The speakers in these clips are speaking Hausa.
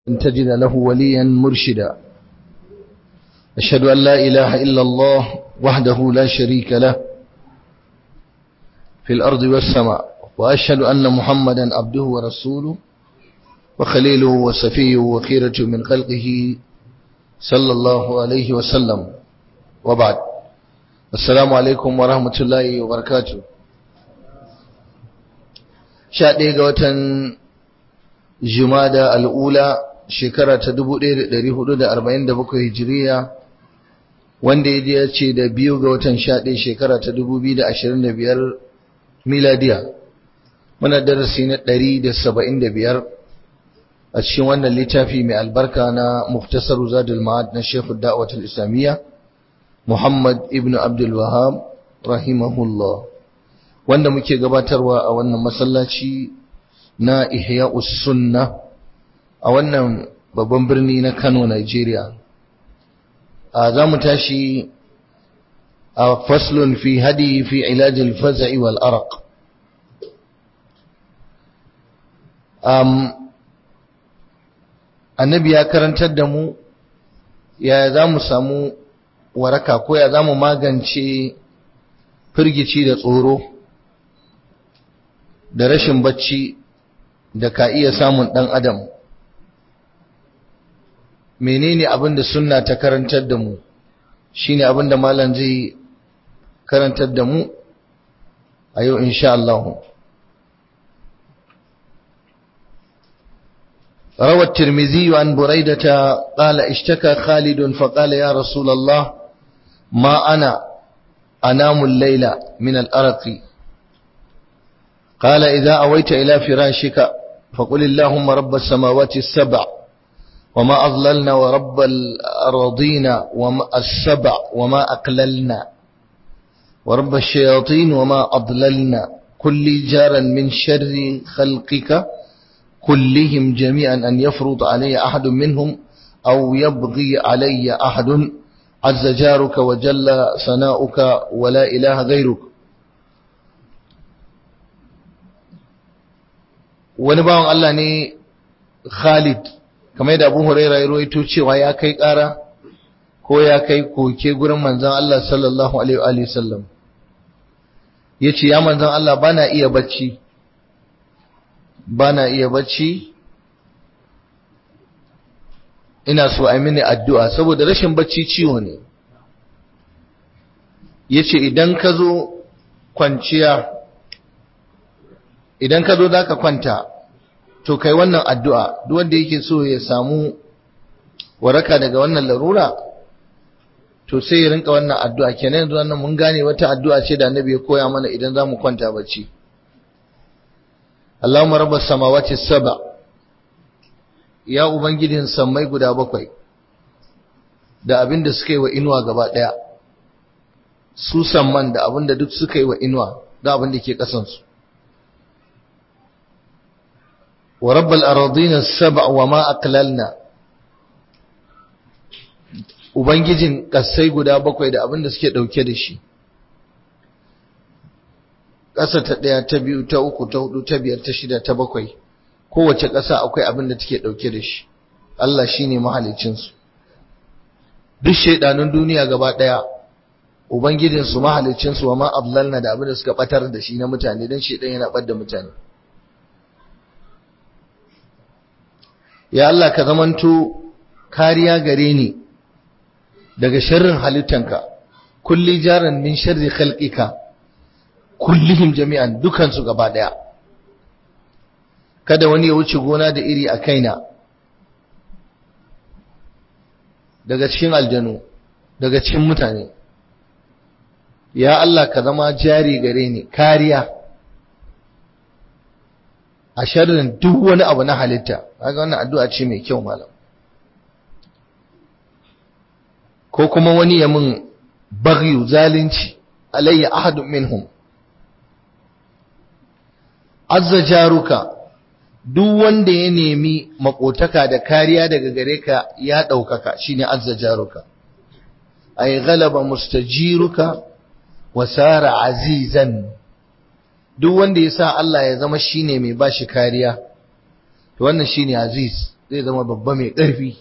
أن تجد له وليا مرشدا أشهد أن لا إله إلا الله وحده لا شريك له في الأرض والسماء وأشهد أن محمدا عبده ورسوله وخليله وصفيه وخيرة من خلقه صلى الله عليه وسلم وبعد السلام عليكم ورحمة الله وبركاته شاء watan jumada al'ula shekara ta 1447 hijiriya wanda ya ce da biyu ga watan 11 shekara ta 2025 miladiya muna darasi na 175 a cikin wannan littafi mai albarka na muftasar zadul ma'ad na shekhu da'awatul islamiyya muhammad ibn abdul wahab rahimahullah wanda muke gabatarwa a wannan masallaci na ihya'us sunna a wannan babban birni na Kano Nigeria a zamu tashi a faslun fi hadi fi ilaj al-faz'i wal araq um annabi ya karantar da mu ya zamu samu waraka ko ya zamu magance firgici da tsoro da rashin bacci da ka iya samun ɗan adam menene abin da sunna ta karantar da mu shine abin da malam zai karantar da mu a yau insha Allah روى الترمذي عن بريدة قال اشتكى خالد فقال يا رسول الله ما أنا أنام الليل من الأرق قال إذا أويت إلى فراشك فقل اللهم رب السماوات السبع وما أضللنا ورب الأراضين وما السبع وما أقللنا ورب الشياطين وما أضللنا كل جارا من شر خلقك كلهم جميعا أن يفرض علي أحد منهم أو يبغي علي أحد عز جارك وجل ثناؤك ولا إله غيرك wani bawan Allah ne Khalid kamar da Abu Huraira ya rawaito cewa ya kai ƙara ko ya kai koke gurin manzon Allah sallallahu alaihi wa sallam yace ya manzon Allah bana iya bacci bana iya bacci ina so a mini addu'a saboda rashin bacci ciwo ne yace idan ka zo kwanciya idan ka zo za ka kwanta to kai wannan addu'a duk wanda yake so ya samu waraka daga wannan larura to sai ya rinka wannan addu'a kenan yanzu wannan mun gane wata addu'a ce da annabi ya koya mana idan za mu kwanta bacci Allahumma rabbas samawati saba ya ubangijin sammai guda bakwai da abin da suka yi wa inuwa gaba ɗaya su samman da abin da duk suka yi wa inuwa da abin da ke ƙasansu ورب الأراضين السبع وما أقللنا Ubangijin ƙasai guda bakwai da abin da suke ɗauke da shi, ƙasa ta ɗaya, ta biyu, ta uku, ta hudu, ta biyar, ta shida, ta bakwai, kowace ƙasa akwai abin da take ɗauke da shi, Allah shi ne mahalicinsu. Duk shaiɗanun duniya gaba ɗaya, Ubangijinsu mahalicinsu wa ma ablalna da abin da suka ɓatar da shi na mutane don shaiɗan yana ɓar da mutane. ya Allah ka zamanto kariya gare ni daga sharrin halittanka kulli jaran min sharri khalqika kullihim jami'an dukansu gaba daya kada wani ya wuce gona da iri a kaina daga cikin aljanu daga cikin mutane ya Allah ka zama jari gare ni kariya a sharrin duk wani abu na halitta kaga wannan addu'a ce mai kyau malam ko kuma wani ya mun baghyu zalunci alayya ahadun minhum azza jaruka duk wanda ya nemi makotaka da kariya daga gare ka ya ɗaukaka shine azza jaruka ay ghalaba mustajiruka wa sara azizan duk wanda ya sa Allah ya zama shine mai bashi kariya to wannan shine aziz zai zama babba mai ƙarfi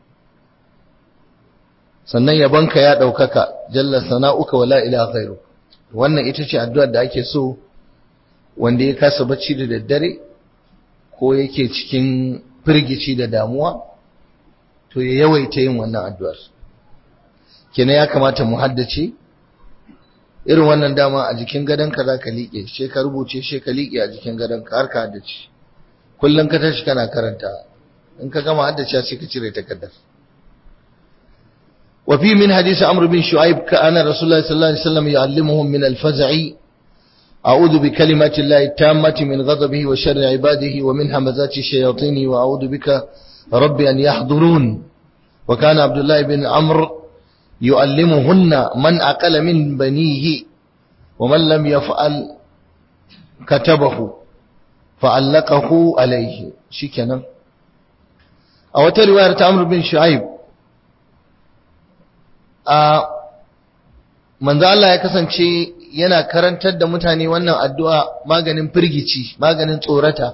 sannan yabonka ya ɗaukaka jalla sana'uka wala ila ghairu wannan ita ce addu'ar da ake so wanda ya kasa bacci da daddare ko yake cikin firgici da damuwa to ya yawaita yin wannan addu'ar kenan ya kamata mu haddace irin wannan dama a jikin gadonka za ka liƙe she ka rubuce she ka liƙe a jikin gadonka har ka haddace kullum ka tashi kana karanta in ka gama haddace sai ka cire takardar وفي من حديث عمرو بن شعيب كان رسول الله صلى الله عليه وسلم يعلمهم من الفزع أعوذ بكلمات الله التامة من غضبه وشر عباده ومن همزات الشياطين وأعوذ بك رب أن يحضرون وكان عبد الله بن عمرو يعلمهن من أقل من بنيه ومن لم يفعل كتبه فعلقه عليه شكنا أو رواية عمرو بن شعيب a manzo Allah ya kasance yana karantar da mutane wannan addu'a maganin firgici maganin tsorata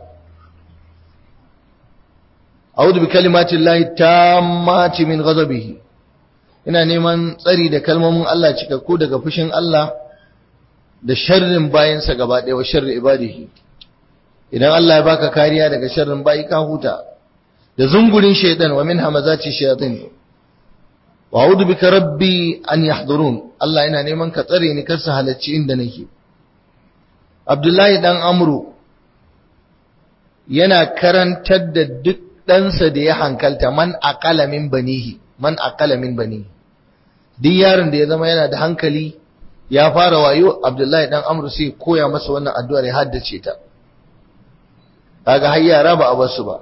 a'udhu bi kalimatin lahi tammati min ghadabihi ina neman tsari da kalmomin Allah cikakku daga fushin Allah da sharrin bayansa gaba ɗaya wa sharri ibadihi idan Allah ya baka kariya daga sharrin bayi ka huta da zungurin shaidan wa min hamazati shayatin wa a'udhu bika rabbi an yahdurun Allah yana neman ka tsare ni kar su halacci inda nake Abdullahi dan Amru yana karantar da duk ɗansa da ya hankalta man aqala min banihi man aqala min banihi duk yaron da ya zama yana da hankali ya fara wayo Abdullahi dan Amru sai koya masa wannan addu'ar ya haddace ta kaga har yara ba a basu ba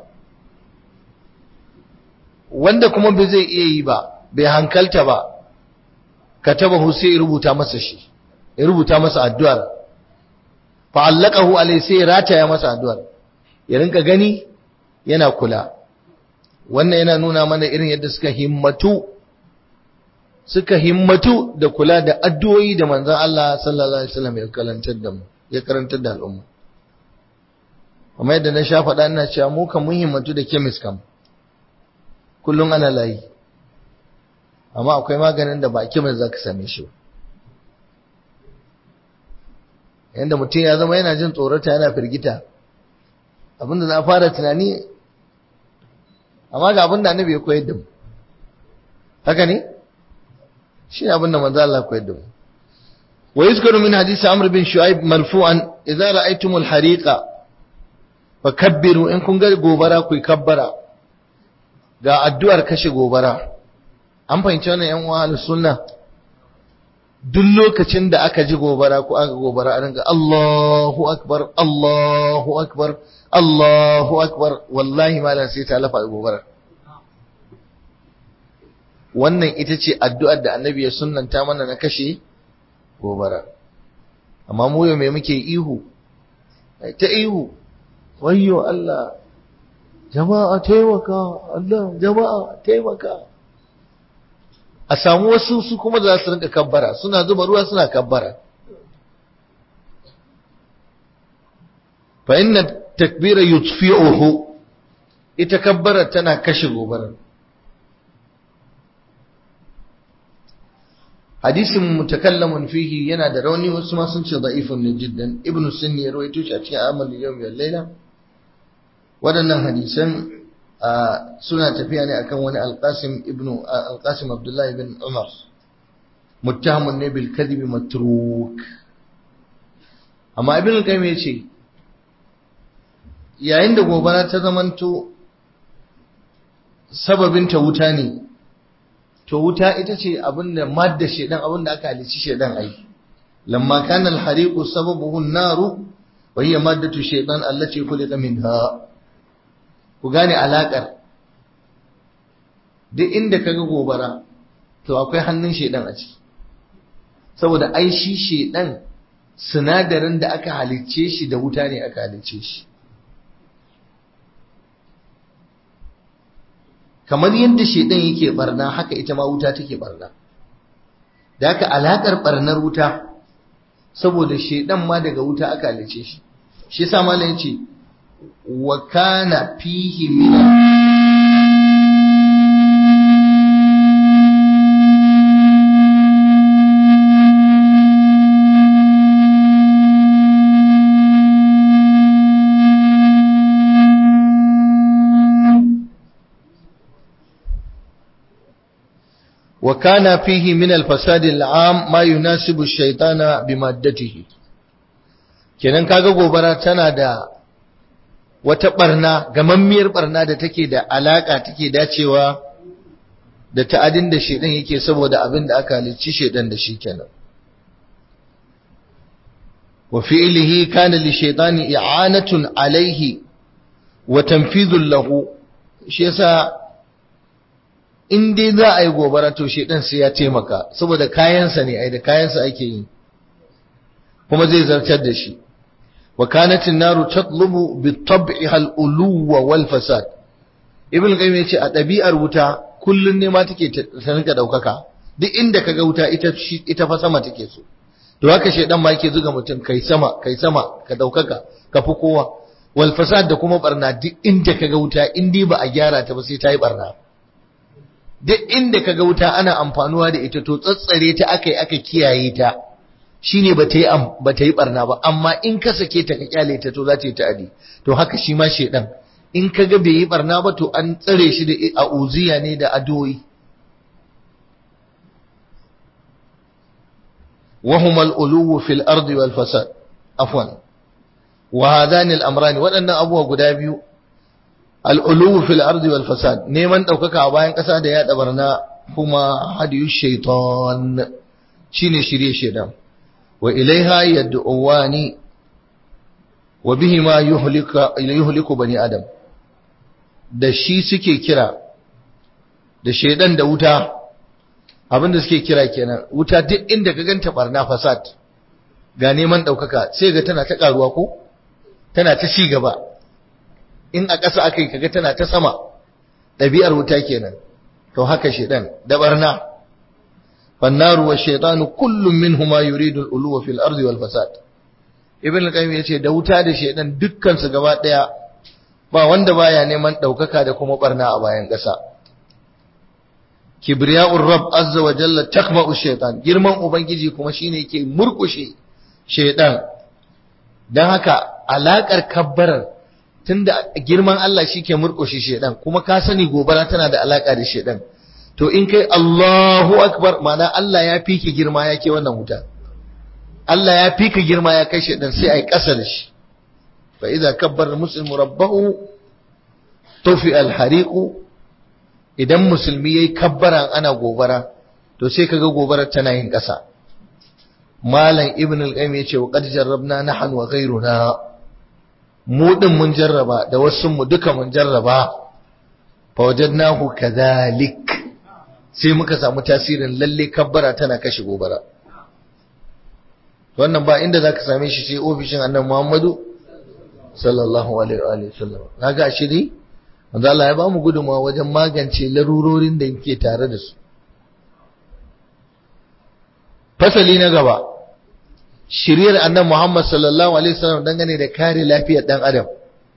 wanda kuma bai zai iya yi ba bai hankalta ba katabahu sai ya rubuta masa shi ya rubuta masa addu'ar fa'allaqahu alai sai ya rataya masa addu'ar ya rinka gani yana kula wannan yana nuna mana irin yadda suka himmatu suka himmatu da kula da addu'o'i da manzon Allah sallallahu alaihi wasallam ya karantar da mu ya karantar da al'umma amma yadda na sha faɗa ina cewa mu kan mun himmatu da chemist kam kullum ana layi amma akwai maganin da ba a chemist zaka same shi ba yanda mutum ya zama yana jin tsorata yana firgita abinda za a fara tunani amma ga abinda annabi ya koyar da mu haka ne shi ne abinda manzo Allah ya koyar da mu wa yuzkaru min hadisi amr bin shu'aib marfu'an idza ra'aytumul hariqa fakabbiru in kun ga gobara ku kabbara ga addu'ar kashe gobara an fahimci wannan yan uwa sunna duk lokacin da aka ji gobara ko aka gobara a ringa Allahu akbar Allahu akbar Allahu akbar wallahi malam sai ta lafa gobara wannan ita ce addu'ar da annabi ya sunnanta mana na kashe gobara amma mu yau me muke ihu ta ihu wayyo Allah jama'a taimaka Allah jama'a taimaka a samu wasu su kuma za su rinka kabbara suna zuba ruwa suna kabbara fa inna takbira yutfi'uhu ita kabbara tana kashe gobara hadisin mutakallamun fihi yana da rauni wasu ma sun ce da'ifun ne jiddan ibnu sunni ya rawaito shi a cikin amal yawm wal layla waɗannan hadisan suna tafiya ne akan wani alqasim ibnu alqasim abdullahi bin umar muttahamun ne bil kadhib matruk amma ibnu qayyim yace yayin da gobara ta zamanto sababin ta wuta ne to wuta ita ce abinda madda shedan abinda aka halici shedan ai lamma kana al hariqu sababuhu an-naru wa hiya maddatu shaytan allati khuliqa minha ku gane alaƙar duk inda kaga gobara to akwai hannun shedan a ciki saboda ai shi shedan sinadarin da aka halicce shi da wuta ne aka halicce shi kamar yadda shedan yake barna haka ita ma wuta take barna da haka alaƙar barnar wuta saboda shedan ma daga wuta aka halicce shi shi yasa malam yace wa kana fihi min wa kana fihi min al-fasad al-am ma yunasibu ash-shaytana bimaddatihi kenan kaga gobara tana da wata barna gamammiyar barna da take da alaka take dacewa da ta'adin da shedan yake saboda abin da aka halicci shedan da shi kenan wa fi'lihi kana li shaytani i'anatun alayhi wa tanfidhun lahu shi yasa in dai za a yi gobara to shedan sai ya taimaka saboda kayansa ne ai da kayansa ake yi kuma zai zartar da shi wa kanat an-naru tatlubu bi-tab'iha al-uluwa wal-fasad ibn qayyim yace a ɗabi'ar wuta kullun ne ma take ta rinka daukaka duk inda kaga wuta ita ita fa sama take so to haka shedan ma yake zuga mutum kai sama kai sama ka daukaka ka fi kowa wal fasad da kuma barna duk inda kaga wuta in dai ba a gyara ta ba sai ta yi barna duk inda kaga wuta ana amfanuwa da ita to tsatsare ta akai aka kiyaye ta shine ba ta yi ba ta yi barna ba amma in ka sake ta ka kyale ta to za ta yi ta'adi to haka shi ma shedan in kaga bai yi barna ba to an tsare shi da a'uziya ne da adoyi وهما الألو في الأرض والفساد عفوا وهذان الأمران وأن أبوه قدابيو الألو في الأرض والفساد نيمان دوكك أباين قصاد يا دبرنا هما هدي الشيطان شيني شري الشيطان وإليها يدعوان وبهما يهلك يهلك بني آدم da shi suke kira da shaidan da wuta abinda suke kira kenan wuta duk inda ka ganta barna fasad ga neman ɗaukaka sai ga tana ta ƙaruwa ko tana ta ci gaba in a ƙasa aka yi kaga tana ta sama ɗabi'ar wuta kenan to haka shaidan da barna fannaru wa shaitanu kullum minhuma yuridu al-uluwa fil ardi wal fasad ibn al-qayyim yace da wuta da shaidan dukkan su gaba daya ba wanda baya neman ɗaukaka da kuma barna a bayan ƙasa kibriya'ur rabb azza wa jalla takma'u shaytan girman ubangiji kuma shine yake murkushe shaytan dan haka alakar kabbarar tunda girman Allah shike murkushe shaytan kuma ka sani gobara tana da alaka da shaytan to in kai Allahu akbar ma'ana Allah ya fiki girma yake wannan wuta Allah ya fika girma ya kai shaytan sai ai kasa da shi fa idza kabbara muslimu rabbahu tufi al-hariqu idan musulmi yayi kabbara ana gobara to sai kaga gobarar tana yin ƙasa malam ibn al-qayyim yace wa qad jarrabna nahnu wa ghayruna mu din mun jarraba da wasu mu duka mun jarraba fa wajadnahu kadhalik sai muka samu tasirin lalle kabbara tana kashe gobara wannan ba inda zaka same shi sai ofishin annabi Muhammadu sallallahu alaihi wa sallam kaga shi dai manzo Allah ya ba mu gudunmawa wajen magance larurorin da yake tare da su fasali na gaba shiriyar annabi Muhammad sallallahu alaihi wasallam dangane da kare lafiyar dan adam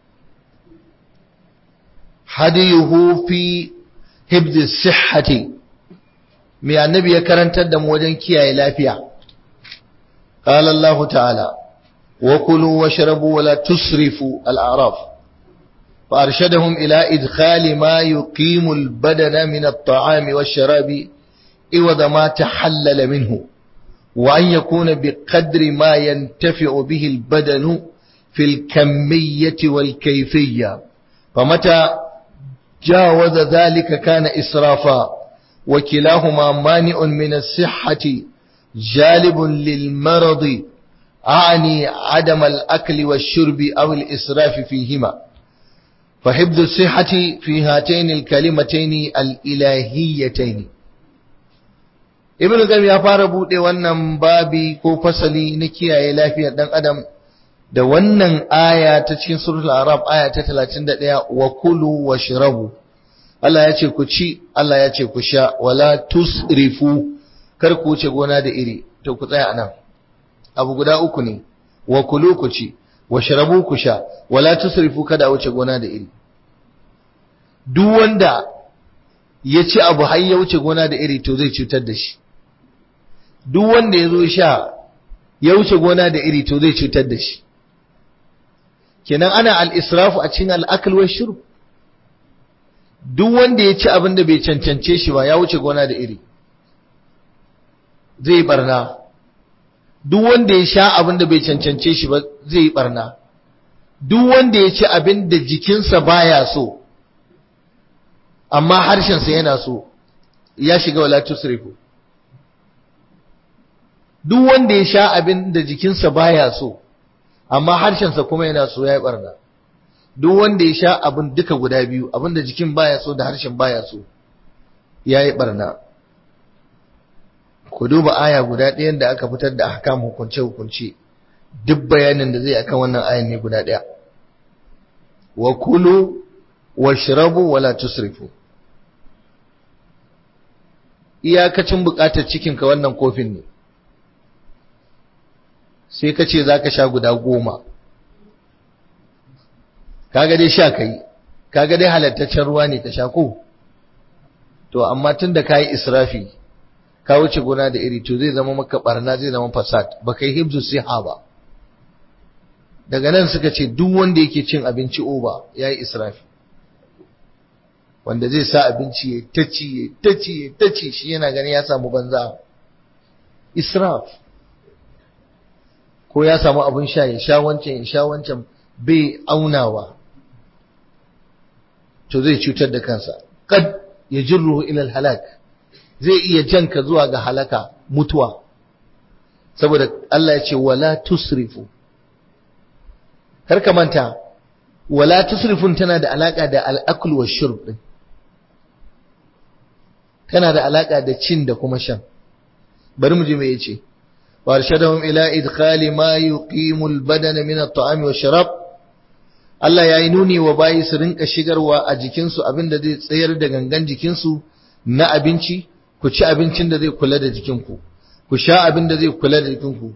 hadiyuhu fi hibd sihhati mai annabi ya karantar da mu wajen kiyaye lafiya qala Allah ta'ala wa kulu washrabu wa la tusrifu al-a'raf فأرشدهم إلى إدخال ما يقيم البدن من الطعام والشراب إوض ما تحلل منه وأن يكون بقدر ما ينتفع به البدن في الكمية والكيفية فمتى جاوز ذلك كان إسرافا وكلاهما مانع من الصحة جالب للمرض أعني عدم الأكل والشرب أو الإسراف فيهما فحفظ الصحة في هاتين الكلمتين الإلهيتين Ibn Qayyim ya fara bude wannan babi ko fasali na kiyaye lafiyar dan adam da wannan aya ta cikin suratul Arab aya ta 31 wa kulu washrabu Allah ya ce ku ci Allah ya ce ku sha wala tusrifu kar ku wuce gona da iri to ku tsaya anan abu guda uku ne wa kulu ku ci washrabu ku sha wala tusrifu kada wuce gona da iri duk wanda ya ci abu har ya wuce gona da iri to zai cutar da shi duk wanda ya zo sha ya wuce gona da iri to zai cutar da shi kenan ana al-israfu a cikin al-akl wa shurb duk wanda ya ci abin da bai cancance shi ba ya wuce gona da iri zai barna duk wanda ya sha abin da bai cancance shi ba zai yi barna duk wanda ya ci abin da jikinsa baya so amma harshensa yana so ya shiga wala tusrifu duk wanda ya sha abin da jikinsa baya so amma harshensa kuma yana so ya yi barna duk wanda ya sha abin duka guda biyu abin da jikin baya so da harshen baya so ya yi barna ku duba aya guda ɗayan da aka fitar da ahkam hukunce hukunce duk bayanin da zai akan wannan ayan ne guda ɗaya wa kulu washrabu wala tusrifu iyakacin bukatar cikinka wannan kofin ne sai ka ce za ka sha guda goma kaga dai sha kai kaga dai halattaccen ruwa ne ka sha ko to amma tun da ka yi israfi ka wuce gona da iri to zai zama maka barna zai zama fasad ba kai hibzu siha ba daga nan suka ce duk wanda yake cin abinci oba ya yi israfi wanda zai sa abinci ya taci ya taci ya taci shi yana gani ya samu banza israf ko ya samu abin sha ya sha wancan ya sha wancan bai aunawa to zai cutar da kansa kad ya jirruhu ila halak zai iya janka zuwa ga halaka mutuwa saboda Allah ya ce wala tusrifu kar ka manta wala tusrifun tana da alaka da al-akl wa shurb din tana da alaka da cin da kuma shan bari mu ji me yace warshadahum ila idkhali ma yuqimu al-badana min at-ta'ami wa sharab Allah ya yi nuni wa bayi su rinka shigarwa a jikinsu abinda zai tsayar da gangan jikinsu na abinci ku ci abincin da zai kula da jikinku ku sha abin da zai kula da jikinku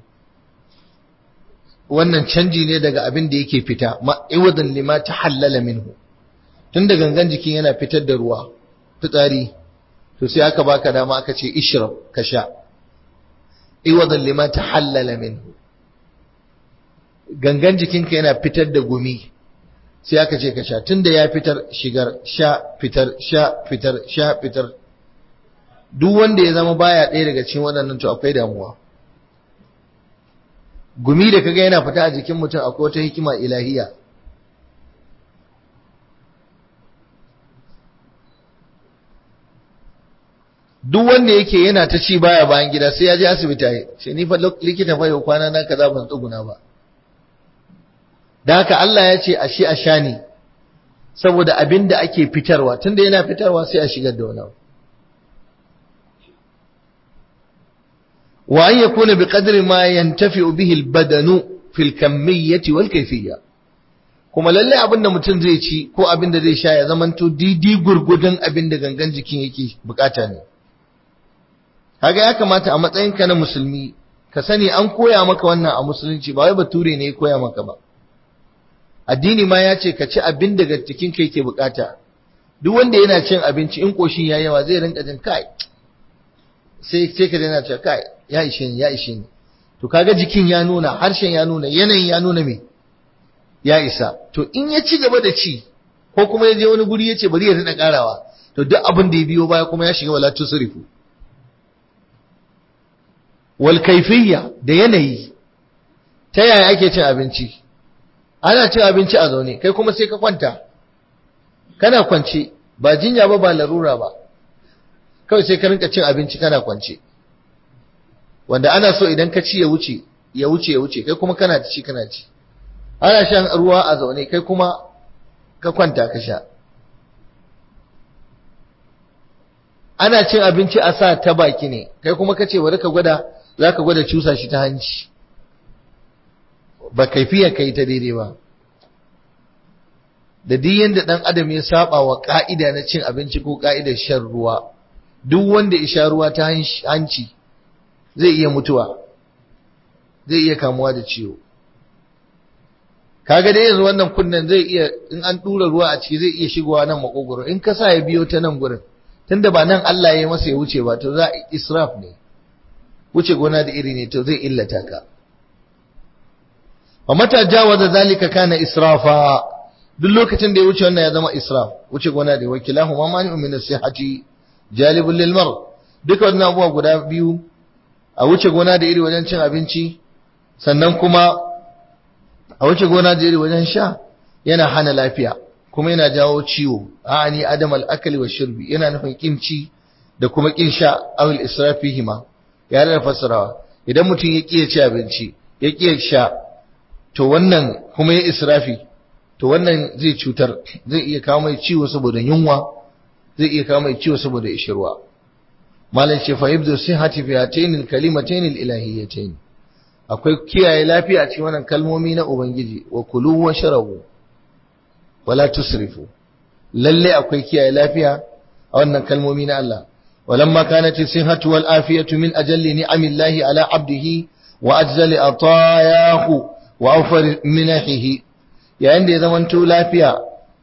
wannan canji ne daga abin da yake fita ma'iwadan lima ta hallala minhu tun da gangan jikin yana fitar da ruwa fitsari to sai aka baka dama aka ce ishrab ka sha iwadan lima ta hallala minhu gangan jikinka yana fitar da gumi sai aka ce ka sha tunda ya fitar shigar sha fitar sha fitar sha fitar duk wanda ya zama baya ɗaya daga cikin waɗannan to akwai damuwa gumi da kaga yana fita a jikin mutum akwai wata hikima ilahiya duk wanda yake yana ta ci baya bayan gida sai ya je asibiti yi sai ni fa likita fa yau kwana na kaza ban tsuguna ba da haka Allah ya ce ashe a sha ne saboda abin da ake fitarwa tunda yana fitarwa sai a shigar da wani wa an yakuna bi qadri ma yantafi'u bihi al-badanu fil kamiyyati wal kayfiyya kuma lalle abin da mutum zai ci ko abin da zai sha ya zamanto didi gurgudun abin da gangan jikin yake bukata ne kaga ya kamata a matsayinka na musulmi ka sani an koya maka wannan a musulunci ba wai bature ne ya koya maka ba addini ma ya ce ka ci abin daga cikin kai ke bukata duk wanda yana cin abinci in koshin ya yawa zai rinka jin kai sai sai ka dana cewa kai ya ishe ni ya ishe ni to kaga jikin ya nuna harshen ya nuna yanayin ya nuna me ya isa to in ya ci gaba da ci ko kuma ya je wani guri ya ce bari ya rina karawa to duk abin da ya biyo baya kuma ya shiga wala tusrifu wal kaifiyya da yanayi ta yaya ake cin abinci ana cin abinci a zaune kai kuma sai ka kwanta kana kwance ba jinya ba ba larura ba kawai sai ka rinka cin abinci kana kwance wanda ana so idan ka ci ya wuce ya wuce ya wuce kai kuma kana ci kana ci ana shan ruwa a zaune kai kuma ka kwanta ka sha ana cin abinci a sa ta baki ne kai kuma ka ce bari ka gwada za ka gwada cusa shi ta hanci ba kaifiya kai ta daidai ba da duk yanda dan adam ya saba wa ka'ida na cin abinci ko ka'idar shan ruwa duk wanda ya sha ruwa ta hanci zai iya mutuwa zai iya kamuwa da ciwo kaga dai yanzu wannan kunnen zai iya in an dura ruwa a ciki zai iya shigowa nan makogoro in ka sa ya biyo ta nan gurin tunda ba nan Allah ya masa ya wuce ba to za israf ne wuce gona da iri ne to zai illata ka wa mata jawaza zalika kana israfa duk lokacin da ya wuce wannan ya zama israf wuce gona da wakilahu ma mani min as-sihhati jalibul lil mar duka wannan abubuwa guda biyu a wuce gona da iri wajen cin abinci sannan kuma a wuce gona da iri wajen sha yana hana lafiya kuma yana jawo ciwo a'ani adam al-akli wa shirbi yana nufin kin ci da kuma kin sha awil israfihima ya da fasarawa idan mutum ya kiyaye ci abinci ya kiyaye sha to wannan kuma ya israfi to wannan zai cutar zai iya kawo mai ciwo saboda yunwa zai iya kawo mai ciwo saboda ishirwa malam ce fa yabdu sihhati fi hatayn al-kalimatayn al-ilahiyatayn akwai kiyaye lafiya a cikin wannan kalmomi na ubangiji wa kulu wa sharabu wala tusrifu lalle akwai kiyaye lafiya a wannan kalmomi na Allah walamma kanat as-sihhatu wal afiyatu min ajalli ni'amillahi ala 'abdihi wa ajzali atayahu wa awfar minahihi yayin da ya zamanto lafiya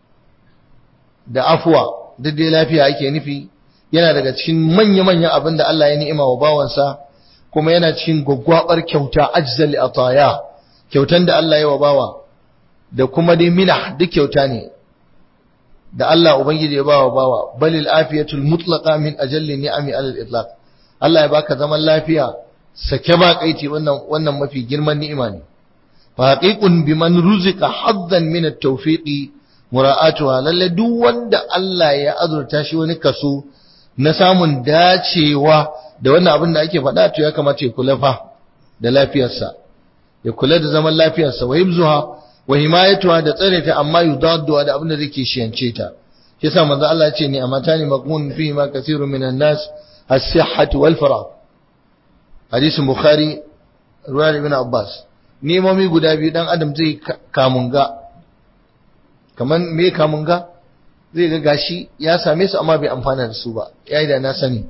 da afwa duk dai lafiya ake nufi yana daga cikin manya-manyan abin da Allah ya ni'ima wa bawansa kuma yana cikin gwaggwabar kyauta ajzali ataya kyautan da Allah ya wa bawa da kuma dai minah duk kyauta ne da Allah ubangiji ya bawa bawa balil afiyatul mutlaqa min ajalli ni'ami alal itlaq Allah ya baka zaman lafiya sake ba kaiti wannan wannan mafi girman ni'ima ne fa haqiqun biman ruzika haddan min at-tawfiqi mura'atuha lalle duk wanda Allah ya azurta shi wani kaso na samun dacewa da wannan abin da ake faɗa to ya kamata ya kula fa da lafiyarsa ya kula da zaman lafiyarsa wa hibzuha wa himayatuha da tsare ta amma yudaddu da abin da zai kishiyance ta shi yasa manzo Allah ya ce ni amatani maqmun fi ma kathirun minan nas as-sihhatu wal farah hadisin bukhari ruwan ibn abbas nemomi guda biyu dan adam zai kamunga kaman me kamunga zai ga gashi ya same su amma bai amfana da su ba yayi da na sani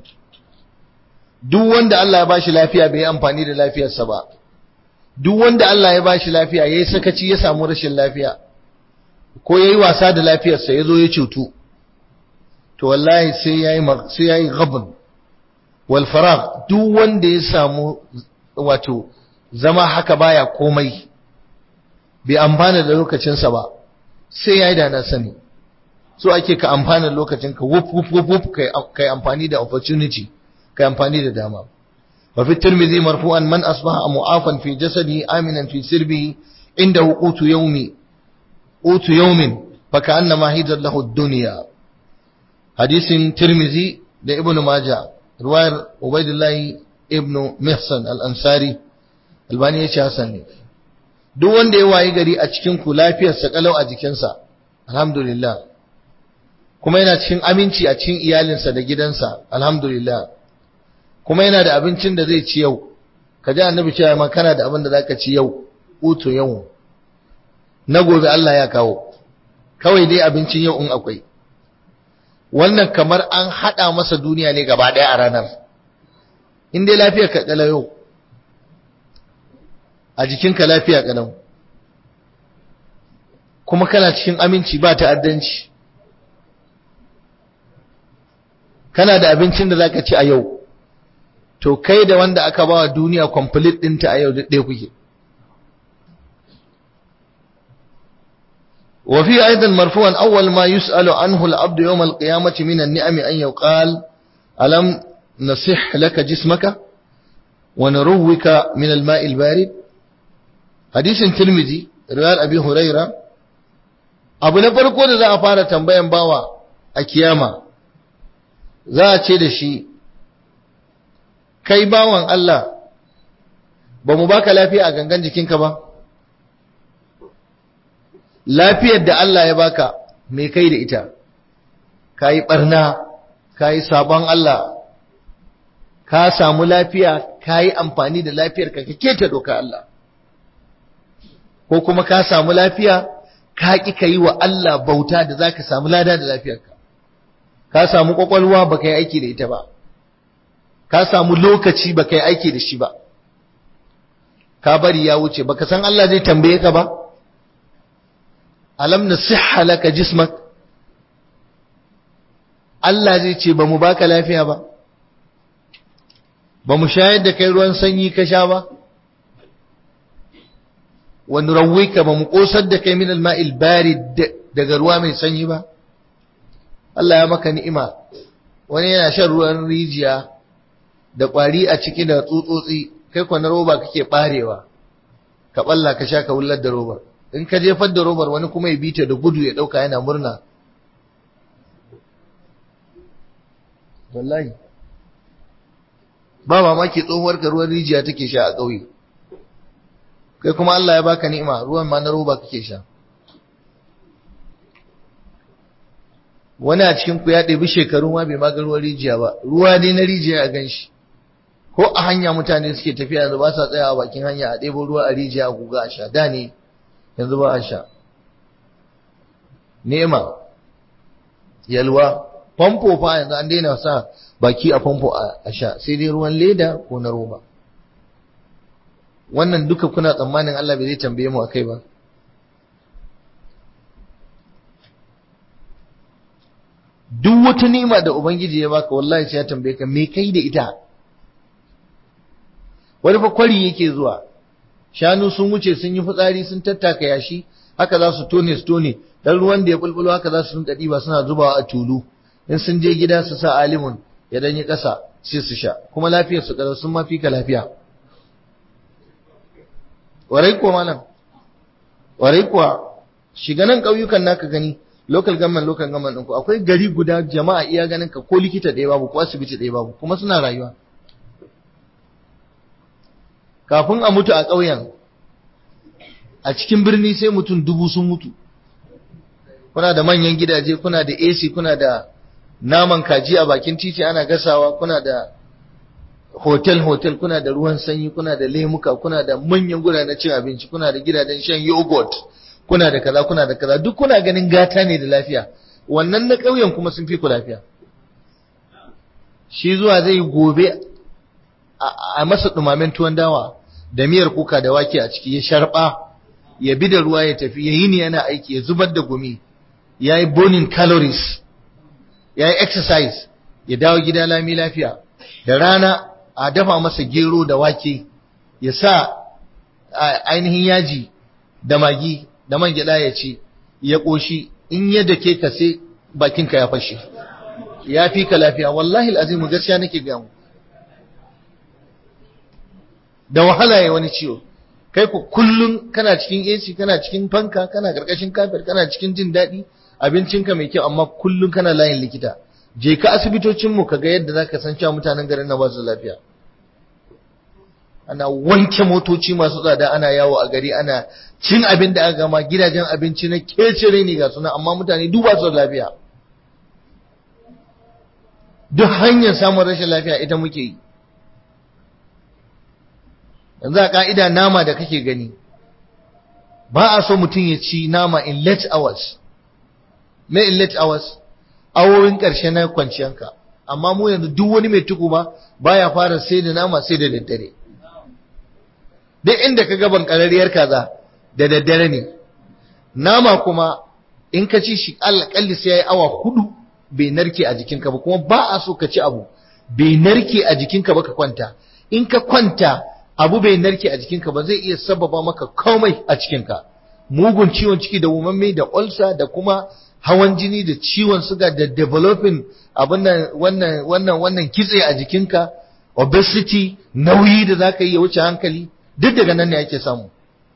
duk wanda Allah ya bashi lafiya bai amfani da lafiyarsa ba duk wanda Allah ya bashi lafiya yayi sakaci ya samu rashin lafiya ko yayi wasa da lafiyarsa yazo ya cutu to wallahi sai yayi sai yayi ghabn wal faragh duk wanda ya samu wato zama haka baya komai bai amfana da lokacinsa ba sai yayi da na sani so ake ka amfana lokacin ka wuf wuf wuf wuf kai amfani da opportunity kai amfani da dama wa fi tirmidhi marfu'an man asbaha mu'afan fi jasadihi aminan fi sirbihi inda qutu yawmi qutu yawmin fa ka'annama hidat lahu ad-dunya hadisin tirmidhi da ibn majah riwayar ubaidillah ibn mihsan al-ansari albani ya ce hasan ne duk wanda ya wayi gari a cikin ku lafiyarsa kalau a jikinsa alhamdulillah kuma yana cikin aminci a cikin iyalinsa da gidansa alhamdulillah kuma yana da abincin da zai ci yau ka ji annabi cewa ma kana da abin da zaka ci yau utu yau na gobe Allah ya kawo kawai dai abincin yau in akwai wannan kamar an hada masa duniya ne gaba daya a ranar in dai lafiya ka kala yau a jikinka lafiya kalau kuma kana cikin aminci ba ta'addanci kana da abincin da zaka ci a yau to kai da wanda aka bawa duniya complete ɗinta a yau ɗaya kuke وفي أيضا مرفوعا أول ما يسأل عنه العبد يوم القيامة من النعم أن يقال ألم نصح لك جسمك ونروك من الماء البارد حديث ترمذي رواية أبي هريرة abu na farko da za a fara tambayan bawa a kiyama za a ce da shi kai bawan Allah ba mu baka lafiya a gangan jikinka ba lafiyar da Allah ya baka me kai da ita ka yi ɓarna ka yi sabon Allah ka samu lafiya ka yi amfani da lafiyar ka keta doka Allah ko kuma ka samu lafiya ka ƙi ka yi wa Allah bauta da za ka samu lada da lafiyarka ka samu ƙwaƙwalwa ba ka yi aiki da ita ba ka samu lokaci ba ka yi aiki da shi ba ka bari ya wuce ba ka san Allah zai tambaye ka ba alam na siha laka jismak Allah zai ce ba mu baka lafiya ba ba mu shayar da kai ruwan sanyi ka sha ba wani rawika ba mu kosar da kai min alma'il barid daga ruwa mai sanyi ba Allah ya maka ni'ima wani yana shan ruwan rijiya da ƙwari a ciki da tsutsotsi kai kwa na roba kake ɓarewa ka ɓalla ka sha ka wullar da robar in ka jefar da robar wani kuma ya bita da gudu ya ɗauka yana murna wallahi ba mamaki tsohuwar ka ruwan rijiya take sha a ƙauye kai kuma Allah ya baka ni'ima ruwan ma na roba kake sha wani a cikin ku ya ɗebi shekaru ma bai maga ruwan rijiya ba ruwa dai na rijiya a ganshi ko a hanya mutane suke tafiya yanzu ba sa tsaya a bakin hanya a ɗebo ruwa a rijiya a guga a sha da ne yanzu ba a sha nema yalwa famfo fa yanzu an daina sa baki a famfo a sha sai dai ruwan leda ko na roba wannan duka kuna tsammanin Allah bai zai tambaye mu akai ba duk wata ni'ima da ubangiji ya baka wallahi sai ya tambaye ka me kai da ita wani fa kwari yake zuwa shanu sun wuce sun yi fitsari sun tattaka yashi haka za su tone su tone dan ruwan da ya bulbulo haka za su rinka diba suna zubawa a tulu in sun je gida su sa alimun ya dan yi kasa sai su sha kuma lafiyar su kada sun mafi ka lafiya warai kuwa malam warai kuwa shiga nan ƙauyukan naka gani local government local government ɗinku akwai gari guda jama'a iya ganin ka ko likita ɗaya babu ko asibiti ɗaya babu kuma suna rayuwa kafin a mutu a ƙauyen a cikin birni sai mutum dubu sun mutu kuna da manyan gidaje kuna da AC kuna da naman kaji a bakin titi ana gasawa kuna da hotel hotel kuna da ruwan sanyi kuna da lemuka kuna da manyan na cin abinci kuna da gidajen shan yogurt kuna da kaza kuna da kaza duk kuna ganin gata ne da lafiya wannan na ƙauyen kuma sun fi ku lafiya shi zuwa zai gobe a masa dumamen tuwon dawa da miyar kuka da wake a ciki ya sharba ya bi da ruwa ya tafi ya yi ni yana aiki ya zubar da gumi ya yi burning calories ya yi exercise ya dawo gida lami lafiya da rana a dafa masa gero da wake ya sa ainihin yaji da magi da man gyada ya ci ya ƙoshi in ya dake ka sai bakinka ya fashe ya fi ka lafiya wallahi al'azimu gaskiya nake gamu da wahala ya wani ciwo kai ku kullum kana cikin AC kana cikin fanka kana karkashin kafir kana cikin jin daɗi abincinka mai kyau amma kullum kana layin likita je ka asibitocin mu kaga yadda zaka san cewa mutanen garin nan ba su lafiya ana wanke motoci masu tsada ana yawo a gari ana cin abin da aka gama gidajen abinci na kecire ne ga suna amma mutane duk ba su lafiya duk hanyar samun rashin lafiya ita muke yi yanzu a ka'ida nama da kake gani ba a so mutum ya ci nama in late hours me in late hours awowin ƙarshe na kwanciyanka amma mu yanzu duk wani mai tuku ba baya fara sai da nama sai da daddare duk inda ka gaban ƙararriyar kaza da daddare ne nama kuma in ka ci shi alƙalli sai ya yi awa hudu bai narke a jikinka ba kuma ba a so ka ci abu bai narke a jikinka ba ka kwanta in ka kwanta abu bai narke a jikinka ba zai iya sababa maka komai a cikinka mugun ciwon ciki da wumamme da ulcer da kuma hawan jini da ciwon suga da developing abin wannan wannan wannan kitse a jikinka obesity nauyi da zaka yi ya wuce hankali duk daga nan ne ake samu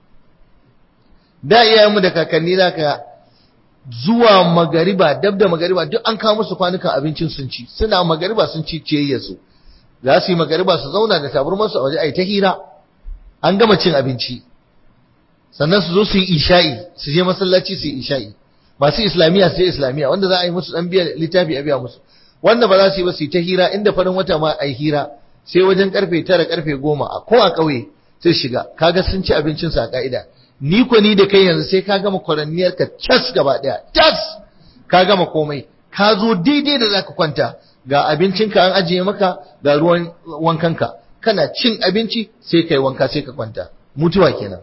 da iyayenmu da kakanni zaka zuwa magariba dab da magariba duk an kawo musu kwanukan abincin sun ci suna magariba sun ci ciyayya su za su yi magariba su zauna da taburmansu a waje a yi ta hira an gama cin abinci sannan su zo su yi isha'i su je masallaci su yi isha'i masu islamiyya sai islamiyya wanda za a yi musu dan biya littafi a biya musu wanda ba za su yi ba su yi ta hira inda farin wata ma a yi hira sai wajen karfe tara karfe goma a ko a ƙauye sai shiga kaga sun ci abincin su a ka'ida ni ko ni da kai yanzu sai ka gama kwaranniyar ka cas gaba daya cas ka gama komai ka zo daidai da zaka kwanta ga abincinka an ajiye maka ga ruwan wankanka kana cin abinci sai kai wanka sai ka kwanta mutuwa kenan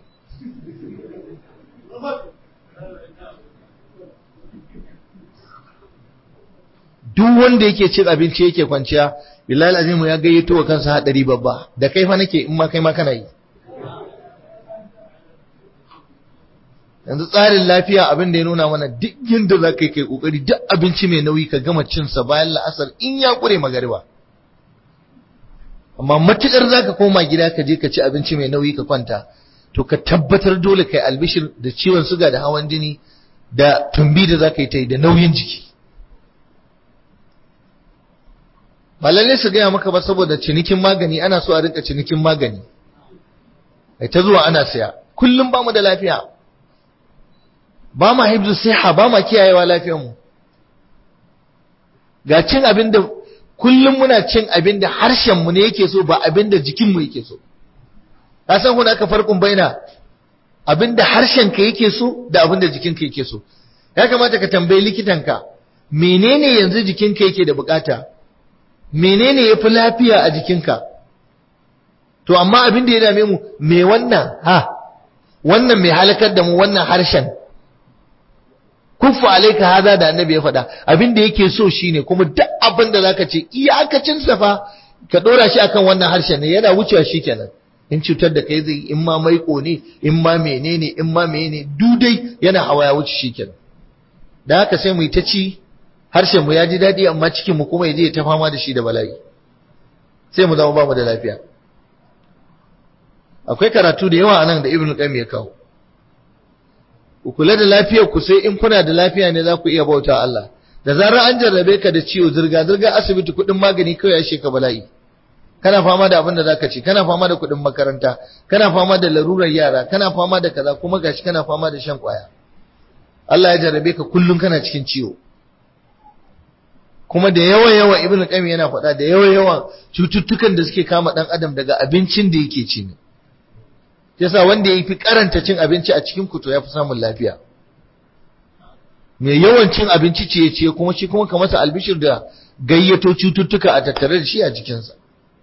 duk wanda yake cin abinci yake kwanciya billahi azimu ya gayyato wa kansa hadari babba da kai fa nake in ma kai ma kana yi yanzu tsarin lafiya abin da ya nuna mana duk yadda za ka yi kai kokari duk abinci mai nauyi ka gama cinsa bayan la'asar in ya kure magariba amma matukar zaka koma gida ka je ka ci abinci mai nauyi ka kwanta to ka tabbatar dole kai albishir da ciwon suga da hawan jini da tumbi da zaka yi ta yi da nauyin jiki ba lalle su gaya maka ba saboda cinikin magani ana so a rinka cinikin magani ai ta zuwa ana saya kullum ba mu da lafiya ba ma hibzu siha ba ma kiyayewa lafiyarmu ga cin abin da kullum muna cin abin da harshenmu ne yake so ba abin da jikinmu yake so ka san kuna aka farkon baina abin da harshenka yake so da abin da jikinka yake so ya kamata ka tambayi likitanka menene yanzu jikinka yake da bukata menene yafi lafiya a jikinka to amma abin da ya dame mu me wannan ha wannan mai halakar da mu wannan harshen kuffa alaika haza da annabi ya faɗa abin da yake so shine kuma duk abin da zaka ce iyakacin sa fa ka dora shi akan wannan harshen ne yana wucewa shikenan in cutar da kai zai in ma maiko ne in ma menene in ma menene dudai yana hawa ya wuce shikenan da haka sai mu yi ta ci harshen mu ya ji daɗi amma cikin mu kuma ya je ta fama da shi da bala'i sai mu zama ba mu da lafiya akwai karatu da yawa anan da ibnu qayyim ya kawo ku kula da lafiyar ku sai in kuna da lafiya ne za ku iya bauta Allah da zarar an jarrabe ka da ciwo zirga zirga asibiti kuɗin magani kawai ya sheka bala'i kana fama da abin da zaka ci kana fama da kuɗin makaranta kana fama da larurar yara kana fama da kaza kuma gashi kana fama da shan kwaya Allah ya jarrabe ka kullum kana cikin ciwo kuma da yawa yawa ibnu qayyim yana faɗa da yawa yawa cututtukan da suke kama dan adam daga abincin da yake ci ne yasa wanda ya fi karanta cin abinci a cikin kuto ya fi samun lafiya mai yawan cin abinci ce ce kuma shi kuma ka masa albishir da gayyato cututtuka a tattare da shi a jikinsa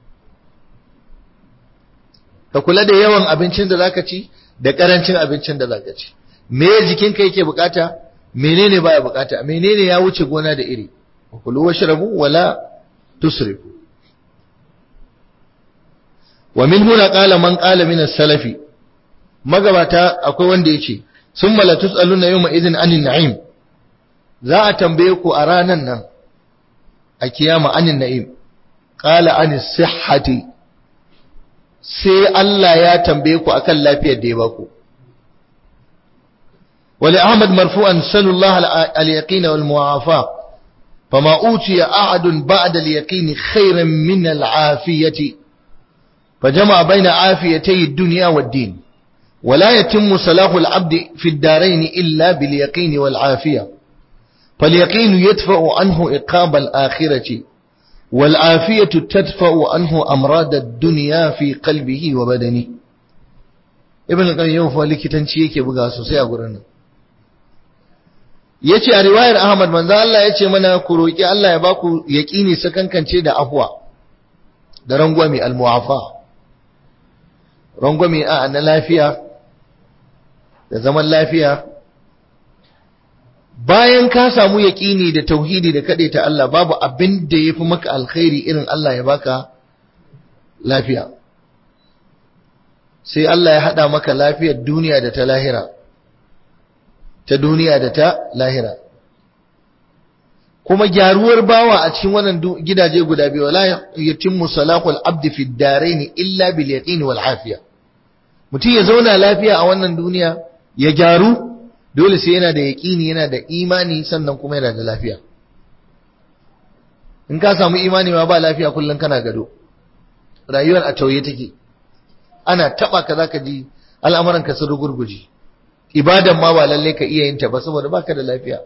ka kula da yawan abincin da zaka ci da karancin abincin da zaka ci me jikinka yake bukata menene baya bukata menene ya wuce gona da iri kulu washrabu wala tusrifu wa min huna qala man qala min as-salafi magabata akwai wanda yace summa la tusaluna yawma idhin anin na'im za a tambaye ku a ranan nan a kiyama anin na'im qala anis sihhati sai Allah ya tambaye ku akan lafiyar da ya baku wali ahmad marfu'an sallallahu al-yaqin wal mu'afa fama utiya ahadun ba'da al-yaqin khayran min al-afiyati فجمع بين عافيتي الدنيا والدين ولا يتم صلاح العبد في الدارين إلا باليقين والعافية فاليقين يدفع عنه إقاب الآخرة والعافية تدفع عنه أمراض الدنيا في قلبه وبدنه ابن القيم فلك تنشيك يبقى سوسيا قرنا yace a riwayar Ahmad manzo Allah yace mana ku roki Allah ya baku yaqini sakankance da afwa da rangwame al-mu'afa rangwame a na lafiya da zaman lafiya bayan ka samu yaƙini da tauhidi da kaɗe ta Allah babu abin da ya fi maka alkhairi irin Allah ya baka lafiya sai Allah ya haɗa maka lafiyar duniya da ta lahira ta duniya da ta lahira kuma gyaruwar bawa a cikin wannan gidaje guda biyu wala yatimmu salahul abdi fi darain illa bil yaqin wal afiya mutum ya zauna lafiya a wannan duniya ya gyaru dole sai yana da yaqini yana da imani sannan kuma yana da lafiya in ka samu imani ma ba lafiya kullun kana gado rayuwar a tauye take ana taba ka zaka ji al'amuran ka sun rugurguje ibadan ma ba lalle ka iya yin ta ba saboda baka da lafiya